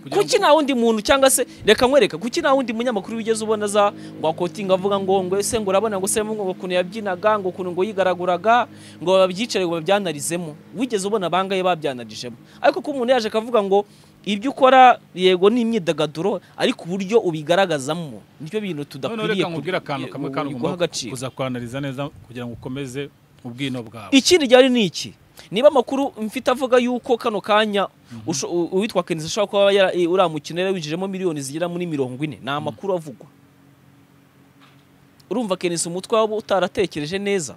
kugira kuki ngo nta wundi muntu cyangwa se reka nkwereka kuki nta wundi munyamakuru wigeze ubona za ngo akotinga avuga ngo ngo ese ngo urabona ngo se ngo ukuntu yabyinaga ngo ukuntu ngo yigaraguraga ngo babyicare ngo babyanalizemo wigeze ubona bangaye babyanarijemo ariko ko umuntu yaje akavuga ngo ibyo ukora yego ni imyidagaduro ariko uburyo ubigaragazamo nicyo bintu noneho tudakwiriye reka nkubwire akantu kamwe kandi guha ugomba agaciro kuza kwanariza neza kugira ngo ukomeze ubwino bwawe ikindi ryari ni iki niba amakuru mfite avuga yuko kano kanya usho- u- uwitwa kenisi ashobora kuba yara- i- uriya mukino yari winjijemo miliyoni zigera muri mirongo ine ni amakuru avugwa urumva kenisi umutwe waba utaratekereje neza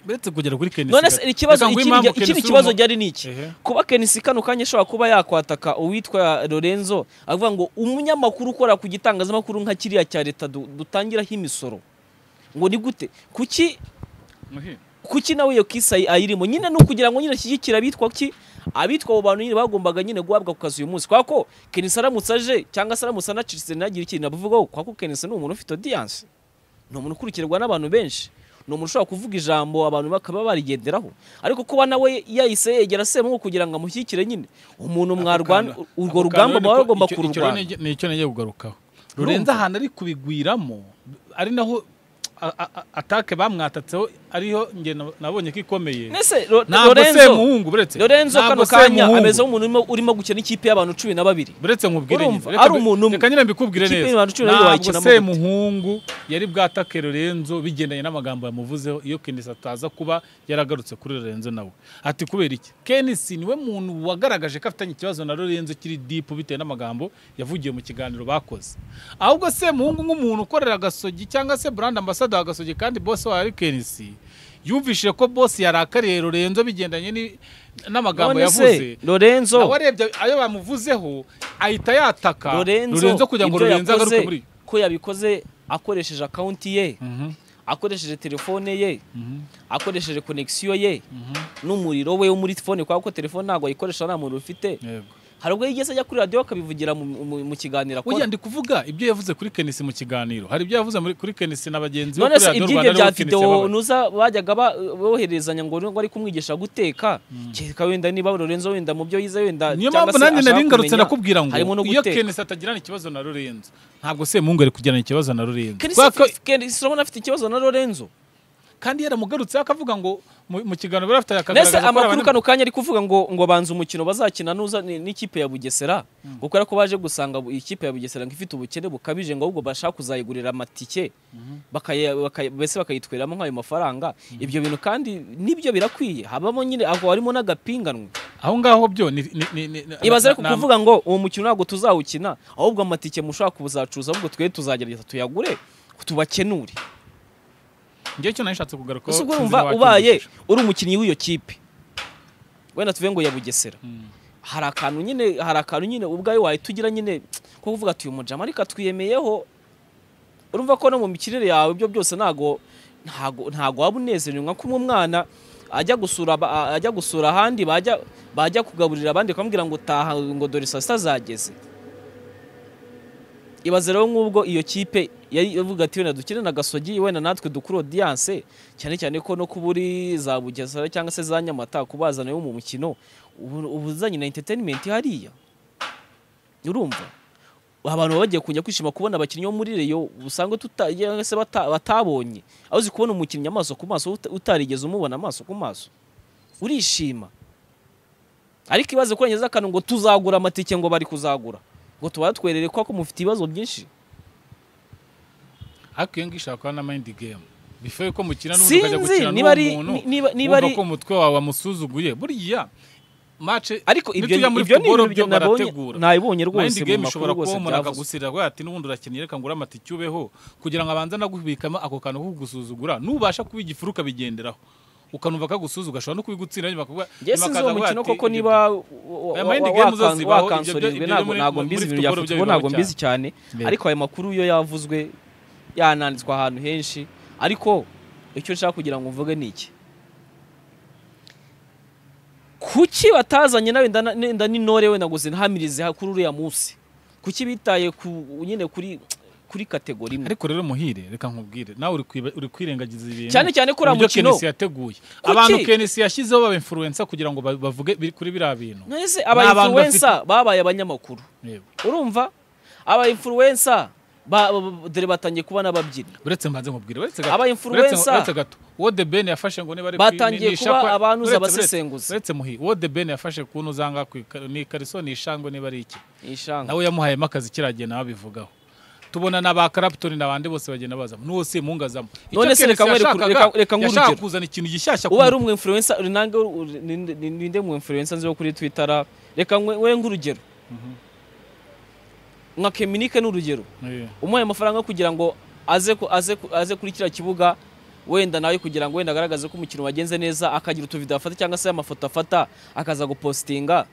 uretse kugera kuri kenisi none se ikibazo Reka nguhe ikindi impamvu rya- ikindi Kenisi kibazo urimo- ryari ni iki Ehe. kuba kenisi kano kanya ashobora kuba yakwataka uwitwa lorenzo avuga ngo umunyamakuru ukora ku gitangazamakuru nka kiriya cya leta du- dutangiraho imisoro ngo ni gute kuki Muhe. kuki nawe iyo kisa ayirimo nyine ni ukugira ngo nyine ashyigikire abitwa ki abitwa abo bantu nyine bagombaga nyine guhabwa ku kazi uyu munsi kubera ko kenisi aramutse aje cyangwa se aramutse anacitse ntagire ikintu abivugaho kubera ko kenisi ni umuntu ufite audience ni umuntu ukurikirwa n'abantu benshi ni umuntu ushobora kuvuga ijambo abantu bakaba barigenderaho ariko kuba nawe yahise yegera semuhu kugira ngo amushyigikire nyine umuntu mwarwana Ako kana- urwo ako rugamba kantu muba niko- bagomba icyo- icyo kururwana rero ni icyo ngiye kugarukaho rurenze ahantu ari kubigwiramo ari naho a- a- a- atake bamwatatseho ariyo nge na- nabonye ko ikomeye Nese Ro- ntabwo Lorenzo semuhungu buretse Lorenzo Ntabwo kano kanya Semuhungu. ameze nk'umuntu urimo- urimo gukina ikipe y'abantu cumi na babiri buretse nkubwire Urumva, nyine. Reka ari mbi- umuntu umwe. reka nyine mbikubwire Ikipe neza y'abantu cumi na babiri ntabwo wayikinamo gute? semuhungu yari bwatake lorenzo bigendanye n'amagambo yamuvuzeho iyo kenisi ataza kuba yaragarutse kuri lorenzo nawe ati kubera iki kenisi niwe muntu wagaragaje ko afitanye ikibazo na lorenzo kiri dipu bitewe n'amagambo yavugiye mu kiganiro bakoze ahubwo semuhungu nk'umuntu ukorera agasogi cyangwa se brand ambassador wa gasogi kandi bose wawe ari kenisi yumvishije ko bose yarakariye lorenzo bigendanye ni- n'amagambo none yavuze se Lorenzo nawe arebye ayo bamuvuzeho ahita yataka Lorenzo, Lorenzo kugira ngo ibyo Lorenzo yakoze, agaruke muri ko yabikoze akoresheje akaunti ye akoresheje telefone ye akoresheje connection ye n'umuriro we wo muri telefone kubera ko telefone ntabwo ayikoresha nta muntu ufite hari ubwo yigeze ajya kuri radiyo akabivugira mu, mu, mu kiganiro oya akora ndi kuvuga ibyo yavuze kuri Kenisi mu kiganiro hari ibyo yavuze muri- kuri Kenisi na bagenzi be none kuri se Radio iby'ibyo Rwanda bya aribo Kenisi videwo yababaye. nuza bajyaga ba- boherezanya ngo ngo ari kumwigisha guteka kereka wenda niba Lorenzo wenda mu byo yize wenda niyo cyangwa mpamvu se nanjye ashaka nari ngarutse kumenya, nakubwira ngo harimo no iyo guteka. Kenisi atagirana ikibazo na Lorenzo ntabwo Semungu ari kugirana ikibazo na Lorenzo Kenisi Kubera ko afite- Kenisi urabona afite ikibazo na Lorenzo kandi yaramugarutseho akavuga ngo mu- mu kiganiro bari bafite nese akagaragaza ko ari amakuru abanyamaguru. kano kanya ari kuvuga ngo ngo banze umukino bazakina nuza ni- n'ikipe ya bugesera kuko ariko baje gusanga bu- ikipe ya bugesera ngo ifite ubukene bukabije ngo ahubwo bashaka kuzayigurira amatike bakaye- bakaye- mbese bakayitweramo nk'ayo mafaranga ibyo bintu kandi nibyo birakwiye habamo nyine aho harimo n'agapinganwe aho ngaho byo ni ni- ni- ni- ni- ibaze ariko ni- ni- kuvuga ngo uwo mukino ntabwo tuzawukina ahubwo amatike mushaka kuzacuruza ahubwo twe tuzagerageza tuyagure tubakenure njyewe cyo nashatse kugaruka gusa ubwo urumva ubaye uri umukinnyi w'iyo kipe wenda tuve ngo ya bugesera hari akantu nyine hari akantu nyine ubwawe wahita ugira nyine ko kuvuga ati uyu mujama ariko atwiyemeyeho urumva ko no mu mikinire yawe ibyo byose ntago ntago ntago waba unezerewe nka kumwe umwana ajya gusura aba- ajya gusura ahandi bajya bajya kugaburira abandi bakamubwira ngo taha ngo dore saa sita zageze ibaze rero nk'ubwo iyo kipe yari ivuga ati wenda dukine na gasogi wenda natwe dukure audience cyane cyane ko no kuba uri za bugesera cyangwa se za nyamata kubazana yo mu mukino ubu uba uzanye na entertainment hariya urumva abantu baba bagiye kujya kwishima kubona abakinnyi bo muri reyo usanga tuta- cyangwa se bata- batabonye aho uzi kubona umukinnyi amaso ku maso uta- utarigeze umubona amaso ku maso urishima ariko ibaze ko yageze akantu ngo tuzagura amatike ngo bari kuzagura ngo tubatwerere ko ko mufite ibibazo byinshi ariko iyo ngiyo ishobora kuba na mind game before yuko mukina n'ubundi ukajya sinzi gukina niba ari n'uwo muntu ni- niba niba wumva ari ko umutwe wawe wamusuzuguye burya match ariko ibyo nitujya muri ibyo ni football ibintu byo byo nabonye barategura nabibonye rwose Mind mu game makuru ishobora rwose kuba umuntu byavuzwe akagusirira avuga ati n'ubundi urakeneye reka ngure amatike ubeho kugira ngo abanze anagubikamo ako kantu ko kugusuzugura nubasha kuba igifu ukabigenderaho ukanumva kagusuzuga ashobora no kubigutsinda nyuma akavuga njye nyuma sinzi akaza uwo avuga mukino ati, koko ibyo niba Aya mind game uzazibaho, ibyo- wakansorinzwe ibyo- ibyo muri- ntabwo muri mbizi ibintu bya football byo futuboro ntabwo bibaho mbizi cyane Yego. ariko ayo makuru yo yavuzwe yananditswe ahantu henshi ariko icyo nshaka kugira ngo mvuge ni iki kuki batazanye nawe ndana- nenda n'intore wenda ngo zinahamirize kuri uriya munsi kuki bitaye ku nyine kuri kuri kategori imwe ariko rero muhire reka nkubwire nawe uri kwiba- uri kwirengagiza ibintu cyane cyane ko uriya uburyo mukino Kenesi yateguye abantu Kenesi yashyizeho baba influencer kugira ngo ba- bavuge bi- kuri biriya bintu mwese Ni abantu abainfluensa babaye abanyamakuru Yego. urumva abainfluensa ba- ba- dore batangiye kuba n'ababyinnyi uretse mbanze nkubwire uretse Aba gato influencer. uretse- uretse gato uwo The Ben yafashe ngo niba ari Batangiye ni- ni kuba ishakwa- abantuza uretse- abasesenguzi. uretse muhi uwo The Ben yafashe kuntu uzanga ku ika- ni ikariso ni ishangwe niba ari iki ishanga nawe yamuhayemo akazi kiragiye nawe abivugaho tubona na ba Clapton na bandi bose bagenda bazamo n'uwo si mungazamo None se reka nkwereke- reka- reka nguhe yashaka urugero. kuzana ikintu gishyashya ku uba ari umwinfluensa nange ur- ninde- ninde mwinfluensa nzi wo kuri twitter reka nkwe nk'urugero nka keminike ni urugero Eh, umuhaye amafaranga kugira ngo aze ku- aze ku- aze kuri kiriya kibuga wenda nawe kugira ngo wenda agaragaze ko umukino wagenze neza akagira utuvido afata cyangwa se amafoto afata akaza gupositinga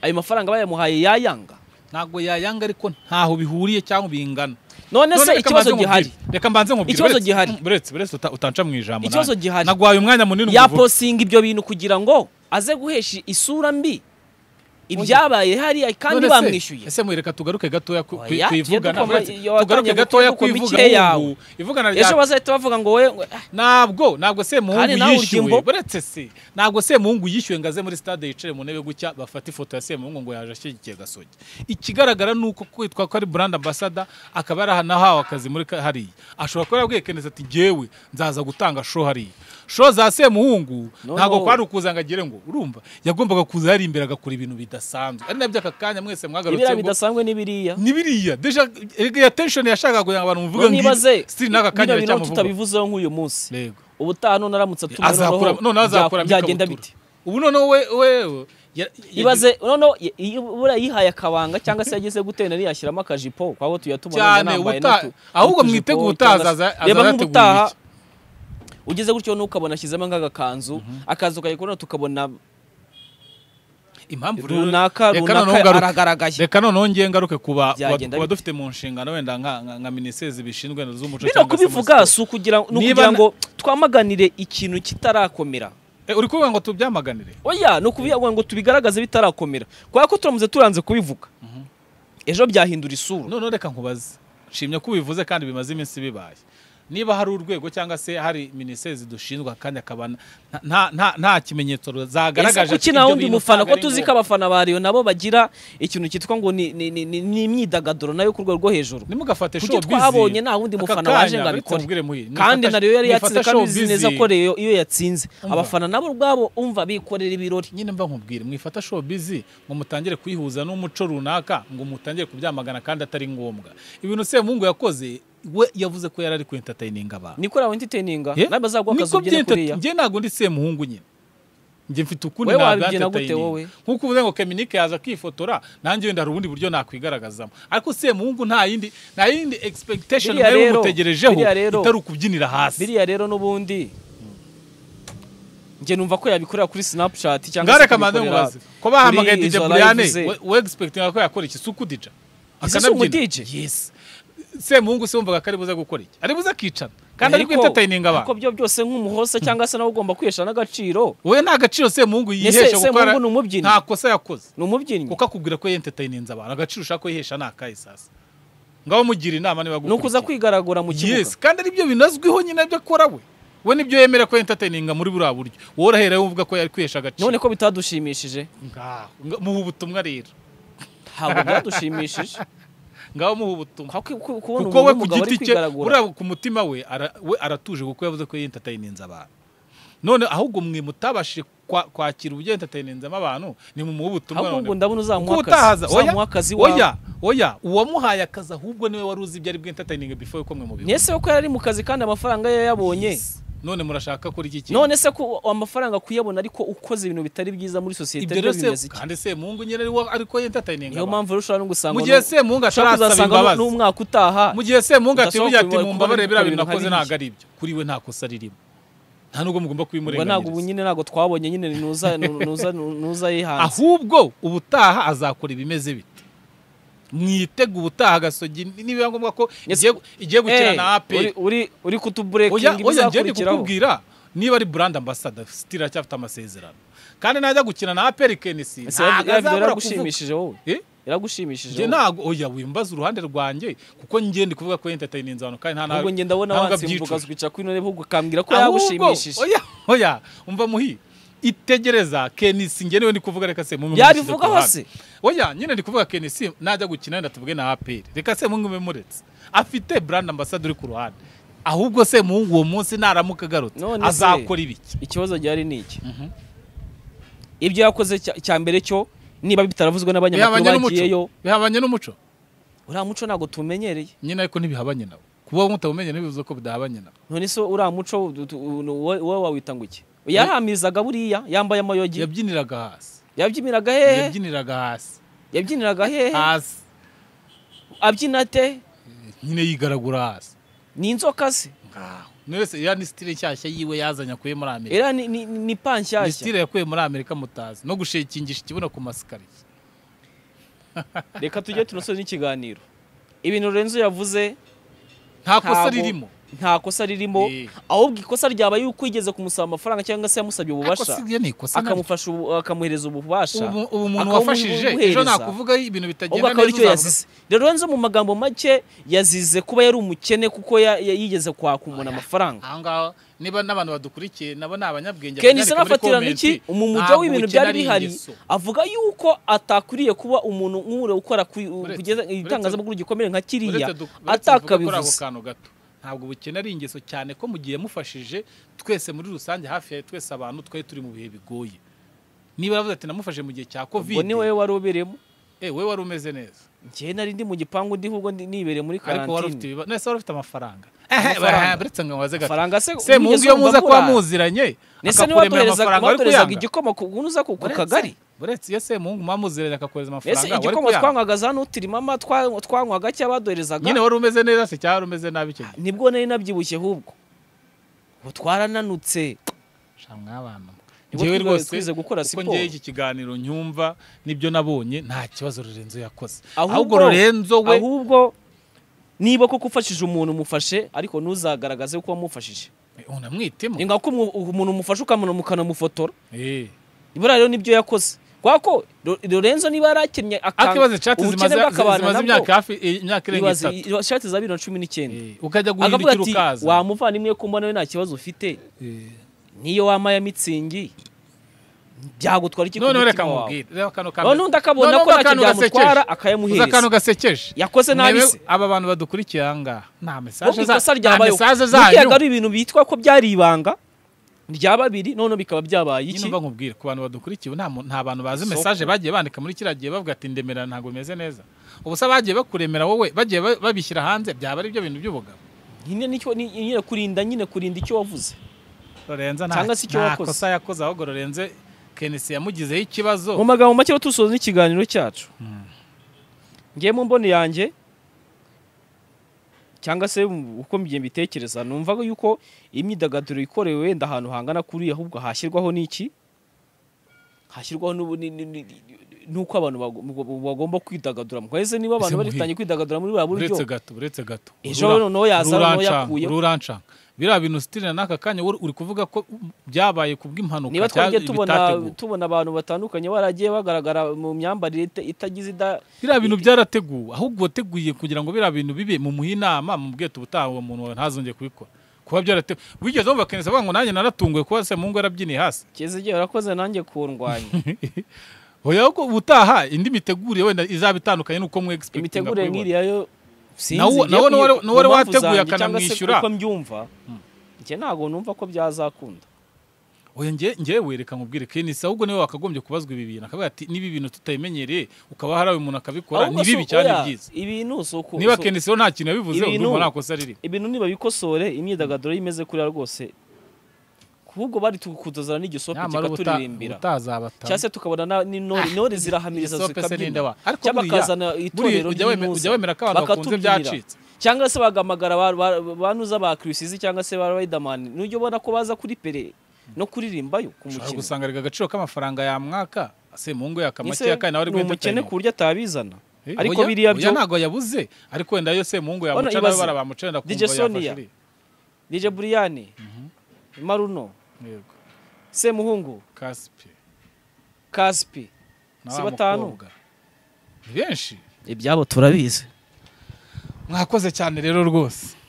ayo mafaranga bayamuhaye yayanga ntabwo yayanga ariko ntaho bihuriye cyangwa bingana none None se reka ikibazo mbanze gihari nkubwire. Reka mbanze nkubwire. Ikibazo Uretse- gihari. Uretse uretse uta- utanca mu ijambo. Ikibazo nanjye. gihari. Nagwaye umwanya munini nguvuga. yapositinga ibyo bintu kugira ngo aze guhesha isura mbi ibyabaye hariya kandi None se- bamwishyuye Ese mureka tugaruke gatoya ku ku- Oya, kwivugana. tugiye Uretse- dukoma- Tugaruke watangiye gatoya gukoma kwivuga imike yawe. ubu. Ivugana rya ejo bazahita bavuga ngo we ntabwo ntabwo semuhungu Kandi nawe urya yishyuwe imboga. uretse se ntabwo semuhungu yishyuwe ngo aze muri stade yicare mu ntebe gutya bafate ifoto ya semuhungu ngo yaje ashyigikiye gasogi ikigaragara ni uko kwitwa ko ari brand ambassador akaba yaranahawe akazi muri ka- hariya ashobora kuba yarabwiye keneza ati ngewe nzaza gutanga show hariya show za semuhungu No, ntabwo no. kwari ukuza ngo agere ngo urumva yagombaga kuza yari imbere agakora ibintu bidasanzwe ari nabyo aka kanya mwese mwagarutse ibiriya ngo bidasanzwe n'ibiriya ni biriya deja erega attention yashakaga kugira ngo abantu muvuge ngo nibaze stili n'aka bino kanya bintu biracyamuvuga tutabivuzeho nk'uyu munsi Yego. ubutaha none aramutse atumiwe azakura noneho none azakura bya- byagenda bite ubu noneho we wewe ya- ya- ibaze noneho i- i- buriya yihaye akabanga cyangwa se yagize gutera yari yashyiramo akajipo kwabo tujya tubona Cyane, ubutaha- ahubwo mwitege ubutaha azaza- azaza yateguye iki? ugeze gutyo n'ukabona ashyizemo nk'agakanzu akazu kayikora tukabona impamvu rero- runaka reka noneho runaka ngaruke- aragaragaye reka noneho ngiye ngaruke ku ba- ku ba- Byagenda ku bite? badufite mu nshingano wenda nka nka- nka minisiteri zibishinzwe z'umuco bino se muri kubivuga siporo. si ukugira ni Niba ukugira na- ngo twamaganire ikintu kitarakomera Eh, uri kuvuga ngo tubyamaganire oya ni ukuvuga ngo tubigaragaze bitarakomera kubera ko turamuze turanze kubivuga ejo byahindura isura noneho reka nkubaze nshimye ko ubivuze kandi bimaze iminsi bibaye niba hari urwego cyangwa se hari minisiteri zidushinzwa kandi akaba nta- nta- nta- nta kimenyetso zagaragaje kuki nta wundi mufana ko tuzi ko abafana ba Rayon nabo bagira ikintu cyitwa ngo ni- ni ni- ni- ni imyidagaduro nayo ku rwego rwo hejuru nimugafate Kuki show twabonye nta wundi mufana waje ngo abikore? kandi nayo yari yatsinze kandi uzi neza ko Rayon iyo yatsinze Umva. abafana nabo ubwabo umva bikorera ibirori nyine mba nkubwire mwifata showbiz ngo mutangire kuyihuza n'umuco runaka ngo mutangire kubyamagana kandi atari ngombwa ibintu semungu yakoze we yavuze ko yari ari ku entertaininga abantu niko rawe entertaininga Ye? nawe bazagwa Niko akazi ubyine byenta- kuriya njye ntabwo ndi semuhungu nyine njye mfite ukundi Wowe ntabwo wabibyina gute entertaining. wowe? nk'uko uvuze ngo keminike yaza akifotora nanjye wenda hari ubundi buryo nakwigaragazamo ariko semuhungu nta yindi nta yindi expectation Biriya nawe rero, umutegerejeho biriya rero. itari ukubyinira hasi biriya rero n'ubundi njye numva ko yabikorera kuri snapchat cyangwa se ngareka manze kubikorera mubaze ko bahamagaye kuri DJ izo Brian live ze. we- we expecting ko yakora iki suku DJ Ese si umu DJ? yes semuhungu se wumvaga ko ari buze gukora iki ari buze akicara kandi ari Ariko- kwitatayininga ariko abantu byo byose nk'umuhoza cyangwa se nawe ugomba kwihesha n'agaciro wowe nta gaciro semuhungu Ese yihesha kuko Semungu ara- ni umubyinnyi? nta kosa yakoze ni umubyinnyi kuko akubwira ko yentetayininze abantu agaciro ushaka ko yihesha ni akahe sasa ngaho mugira inama niba ni ukuza kwigaragura mu kibuga yes kandi aribyo binazwiho nyine ibyo akora we we nibyo yemera ko yentetayininga muri buriya buryo wowe urahera uvuga ko yari kwihesha agaciro none ko bitadushimishije ngaho nga- muha ubutumwa rero ntabwo byadushimishije ngaho muha ubutumwa Kwa- ku- ku- kubona kuko we umuntu ku w'umugabo ari giti cye kwigaragura buriya ku mutima we ara- we aratuje kuko yavuze ko yentetayininze abantu none ahubwo mwe mutabashije kwa- kwakira uburyo yentetayininzemo abantu ni mumuha ubutumwa ahubwo none ngo ndabona Kuko uzamuha akazi utahaza uzamuha akazi oya wawe oya oya uwamuhaye akazi ahubwo niwe wari uzi ibyo ari bwo entertaining before yuko mwe mubivuga ntese ko yari ari mu kazi kandi amafaranga ye yayabonye none murashaka kuri iki kintu none se ko amafaranga kuyabona ariko ukoze ibintu bitari byiza muri sosiyete ibyo rero byo bimeze se iki kandi se mungu nyine ariwo ariko entertaining niyo abantu mpamvu rero ushobora no gusanga mu gihe no- se mungu ushobora atarasaba kuzasanga no- imbabazi n'umwaka utaha mu gihe se mungu ati udashobora burya ati kubibona- mumbabarire biriya bintu kubibona nakoze hariya. ntabwo ari ibyo kuri we nta kosa ririmo nta nubwo mugomba ubwo ntabwo ubu kubimurenganiriza nyine ntabwo twabonye nyine nuza nu- nuza nu- nuza yihanze ahubwo ubutaha azakora ibimeze bite mwitega ubutaha gasogi nibiba ngombwa ko Yes. igiye igiye gukina Eh, na aperi uri- uri uri kutuburekinga oya oya njye ndi ibizakurikiraho kukubwira niba ari brand ambassador still aracyafite amasezerano kandi najya gukina na APR Kenisi Ese ya- ya video ntazabura kuvuga yaragushimishije wowe Eh? yaragushimishije njye wowe ntago oya wimbaza uruhande rwanjye kuko njye ndi kuvuga ko entertaining abantu kandi nta ahubwo ngenda abona nta nubwo wansimbuka abyicuza. ukwica kuri none ahubwo ukambwira ko Ahubwo, yagushimishije oya oya umva muhi itegereza Kenisi njye niwe ndi kuvuga reka se mume yabivugaho mushyize ku se? ruhande. oya nyine ndi kuvuga Kenisi najya gukina wenda tuvuge na APR reka se mume muretse afite brand ambassador uri ku ruhande ahubwo se muhungu uwo munsi naramuka agarutse None se- azakora ibiki ikibazo gihari ni iki ibyo yakoze cya- cya mbere cyo niba bitaravuzwe bihabanye n'abanyamakuru bagiyeyo n'umuco bihabanye n'umuco uriya muco ntabwo tumenyereye nyine ariko ntibihabanye nabo kuba mutabumenye ntibivuze ko bidahabanye nabo none se uriya muco du- du- wowe wowe wawita ngo iki yarahamizaga buriya yambaye amayogi yabyiniraga hasi yabyiniraga hehe yabyiniraga hasi yabyiniraga hehe hasi abyina ate nyine yigaragura hasi ni inzoka se ngaho Ni wese iriya ni sitire nshyashya yiwe yazanye akuye muri amerika era ni- ni ni pa ni nshyashya sitire yakuye muri amerika mutazi no gushekingisha ikibuno ku masikariye reka tujye tunasoze n'ikiganiro ibintu Lorenzo yavuze nta kosa Ntabwo- ririmo nta kosa ririmo Eh. ahubwo ikosa ryaba yuko yigeze kumusaba amafaranga cyangwa se yamusabye ububasha Ikosa rye ni ikosa naryo. akamufasha ubu- akamuhereza ububasha Ubu- ubu umuntu akabu- wafashije ejo ubuhereza. nakuvuga ibintu ahubwo bitagenda akaba aricyo uzavuga- yazize rero nzo mu magambo make yazize kuba yari umukene kuko ya- ya- yigeze kwaka umuntu amafaranga aha ngaho niba n'abantu badukurikiye nabo ni abanyabwenge kenisi banyandika muri nafatirana iki comment, umumujya ntabwo w'ibintu ubukene byari ari bihari ingeso. avuga yuko atakwiriye kuba umuntu nk'ure ukora ku- Uretse- kugeza itangazamakuru gikomere nka kiriya Uretse du- uretse tuvuga kuri ako atakabivuze kantu gato ntabwo ubukene ari ingeso cyane ko mu gihe yamufashije twese muri rusange hafi ya twese abantu twari turi mu bihe bigoye niba yavuze ati namufashe mu gihe cya ubwo kovide ni wowe wari ubereyemo eh, we wari umeze neza njyewe nari ndi mu gipangu ndi ahubwo ndi- nibereye muri ariko wari ufite karantine ibibazo nese wari ufite amafaranga Amafaranga. Eh, uretse ngo mubaze gato amafaranga se se mungu wigeze iyo wumva muza kuba akora? muziranye Ese niwe akakuremera wakoherezaga- amafaranga wari wakoherezaga kuyanga igikoma ku uza ku ku Uretse- kagari uretse iyo se mungu muba muziranye akakohereza ese amafaranga wari igikoma kuyanga. twanywaga za nutirimama twa- twanywaga cy'abadoherezaga nyine wari umeze neza se cyangwa wari umeze nabi icyo gihe nibwo nari nabyibushye ahubwo ubu twarananutse shamwe abantu Nibwo njyewe twiga- rwose twize gukora uko siporo. njyewe iki kiganiro nyumva nibyo nabonye nta kibazo Lorenzo yakoze Ahubwo- ahubwo Lorenzo we ahubwo niba koko ufashije umuntu umufashe ariko ntuzagaragaze ko wamufashije unamwitemo ni nka ko umu- umuntu umufashe ukamuna ukanamufotora Eh, buriya rero nibyo yakoze kubera ko Lo- Lorenzo niba yarakinnye akanga akibaze chat ubukene zimaze bw'akabana zimaze nabwo. imyaka hafi imyaka irenga ibaze itatu ishati za bibiri na cumi n'icyenda Eh, ukajya akavuga guhindukira ati ukaza wa muvandimwe ko mbona we nta kibazo ufite Eh. niyo wama ya mitsingi byagutwara iki ku noneho reka mutima wawe? nkubwire reba kano kamwe noneho undi akabona Noneho ko ntacyo akantu byamutwara gasekeje. uzi akantu akayamuhereza gasekeje yakoze nabi Mwebwe se aba bantu badukurikiye aha ngaha nta ahubwo mesaje ikosa za- nta ryabaye mesaje buriya zanyu ari ibintu bitwa ko byari ibanga rya babiri noneho bikaba byabaye nyine iki mba nkubwire ku bantu badukurikiye ubu nta mu- nta bantu bazi Soko. mesaje bagiye bandika muri kiriya gihe bavuga ati ndemera ntabwo bimeze neza ubusa bagiye bakuremera wowe bagiye ba- babishyira hanze byaba ari byo bintu by'ubugabo nyine nicyo ni- nyine kurinda nyine kurinda icyo wavuze Lorenzo Cyangwa se icyo nta wakoze. kosa yakoze ahubwo Lorenzo Kenisi yamugizeho ikibazo mu magambo make rero dusoza ikiganiro cyacu ngiye mu mboni yanjye cyangwa se mu- uko mbigiye mbitekereza numva yuko imyidagaduro ikorewe wenda ahantu hangana kuri ahubwo hashyirwaho n'iki hashyirwaho n'ubu- ni- ni- ni- n'uko abantu bago- bago- bagomba kwidagadura mwese niba abantu Ese bari batangiye kwidagadura muri buriya buryo uretse gato uretse gato ejo noneho yaza noneho yakuyeho ururanshanga biriya bintu sitirira n'aka kanya uri uri kuvuga ko byabaye kubw'impanuka niba twagiye cyangwa tubona ibitateguwe. tubona abantu batandukanye baragiye bagaragara mu myambarire ita- itagize ida biriya bintu byarateguwe ahubwo wateguye kugira ngo biriya bintu bibe mumuhe inama mubwiye ubutaha uwo muntu wawe ntazongeye kubikora kuba byarateguwe wigeze wumva kenesi avuga ngo nanjye naratunguwe kuba se mu ngo yarabyiniye hasi keze igihe warakoze nanjye kundwanya oya ko ubutaha indi mitegurire wenda izaba itandukanye n'uko mwe expectinga imitegurire kuyibona. nk'iriya yo Nawo- sinzi nawo ngiye nuwari- ku- nuwari ku mpamvu wateguye zanjye cyangwa se akanamwishyura. uko mbyumva njye ntabwo numva ko byazakunda oya njye ngewe reka nkubwire kenisi ahubwo niwe wakagombye kubazwa ibi bintu akavuga ati niba ibi bintu tutabimenyereye ukaba harawe umuntu akabikora Ahubwo ni bibi si- cyane oya, byiza ibintu si uko niba si- kenisi rero nta kintu yabivuzeho Ibintu- ndumva nta kosa ririmo ibintu nibabikosore imyidagaduro y'imeze kuriya rwose ahubwo bari tukudozana n'igisope nyamara ubuta- kikaturirimbira ubutazabatanga cyangwa se tukabona na- n'intore intore zirahamiriza igisope se ninde zikabyina wa- ariko cyangwa buriya- bakazana buriya itorero ujya weme- ujya ry'intuza wemera ko abantu bakunze bakatubyinira. byacitse cyangwa se bagahamagara ba- ba- banuza ba kirisizi cyangwa se ba riderman n'ujya ubona ko baza kuri pere no kuririmbayo ku ushobora mukino gusanga arega agaciro k'amafaranga ya mwaka ase mu ngo yaka Ese make ya kane nawe ari ni umukene guhita ku buryo atabizana Eh, ariko oya, biriya oya byo- ntabwo yabuze ariko wenda yo se mu ngo Bano yamuca nawe ibaze. barabamucenda DJ kumva Sonia. yafashe dj buriyani maruno yego semuhungu kaspi kaspi na Si wa batanu? mukobwa. ni benshi ibyabo turabizi mwakoze cyane rero rwose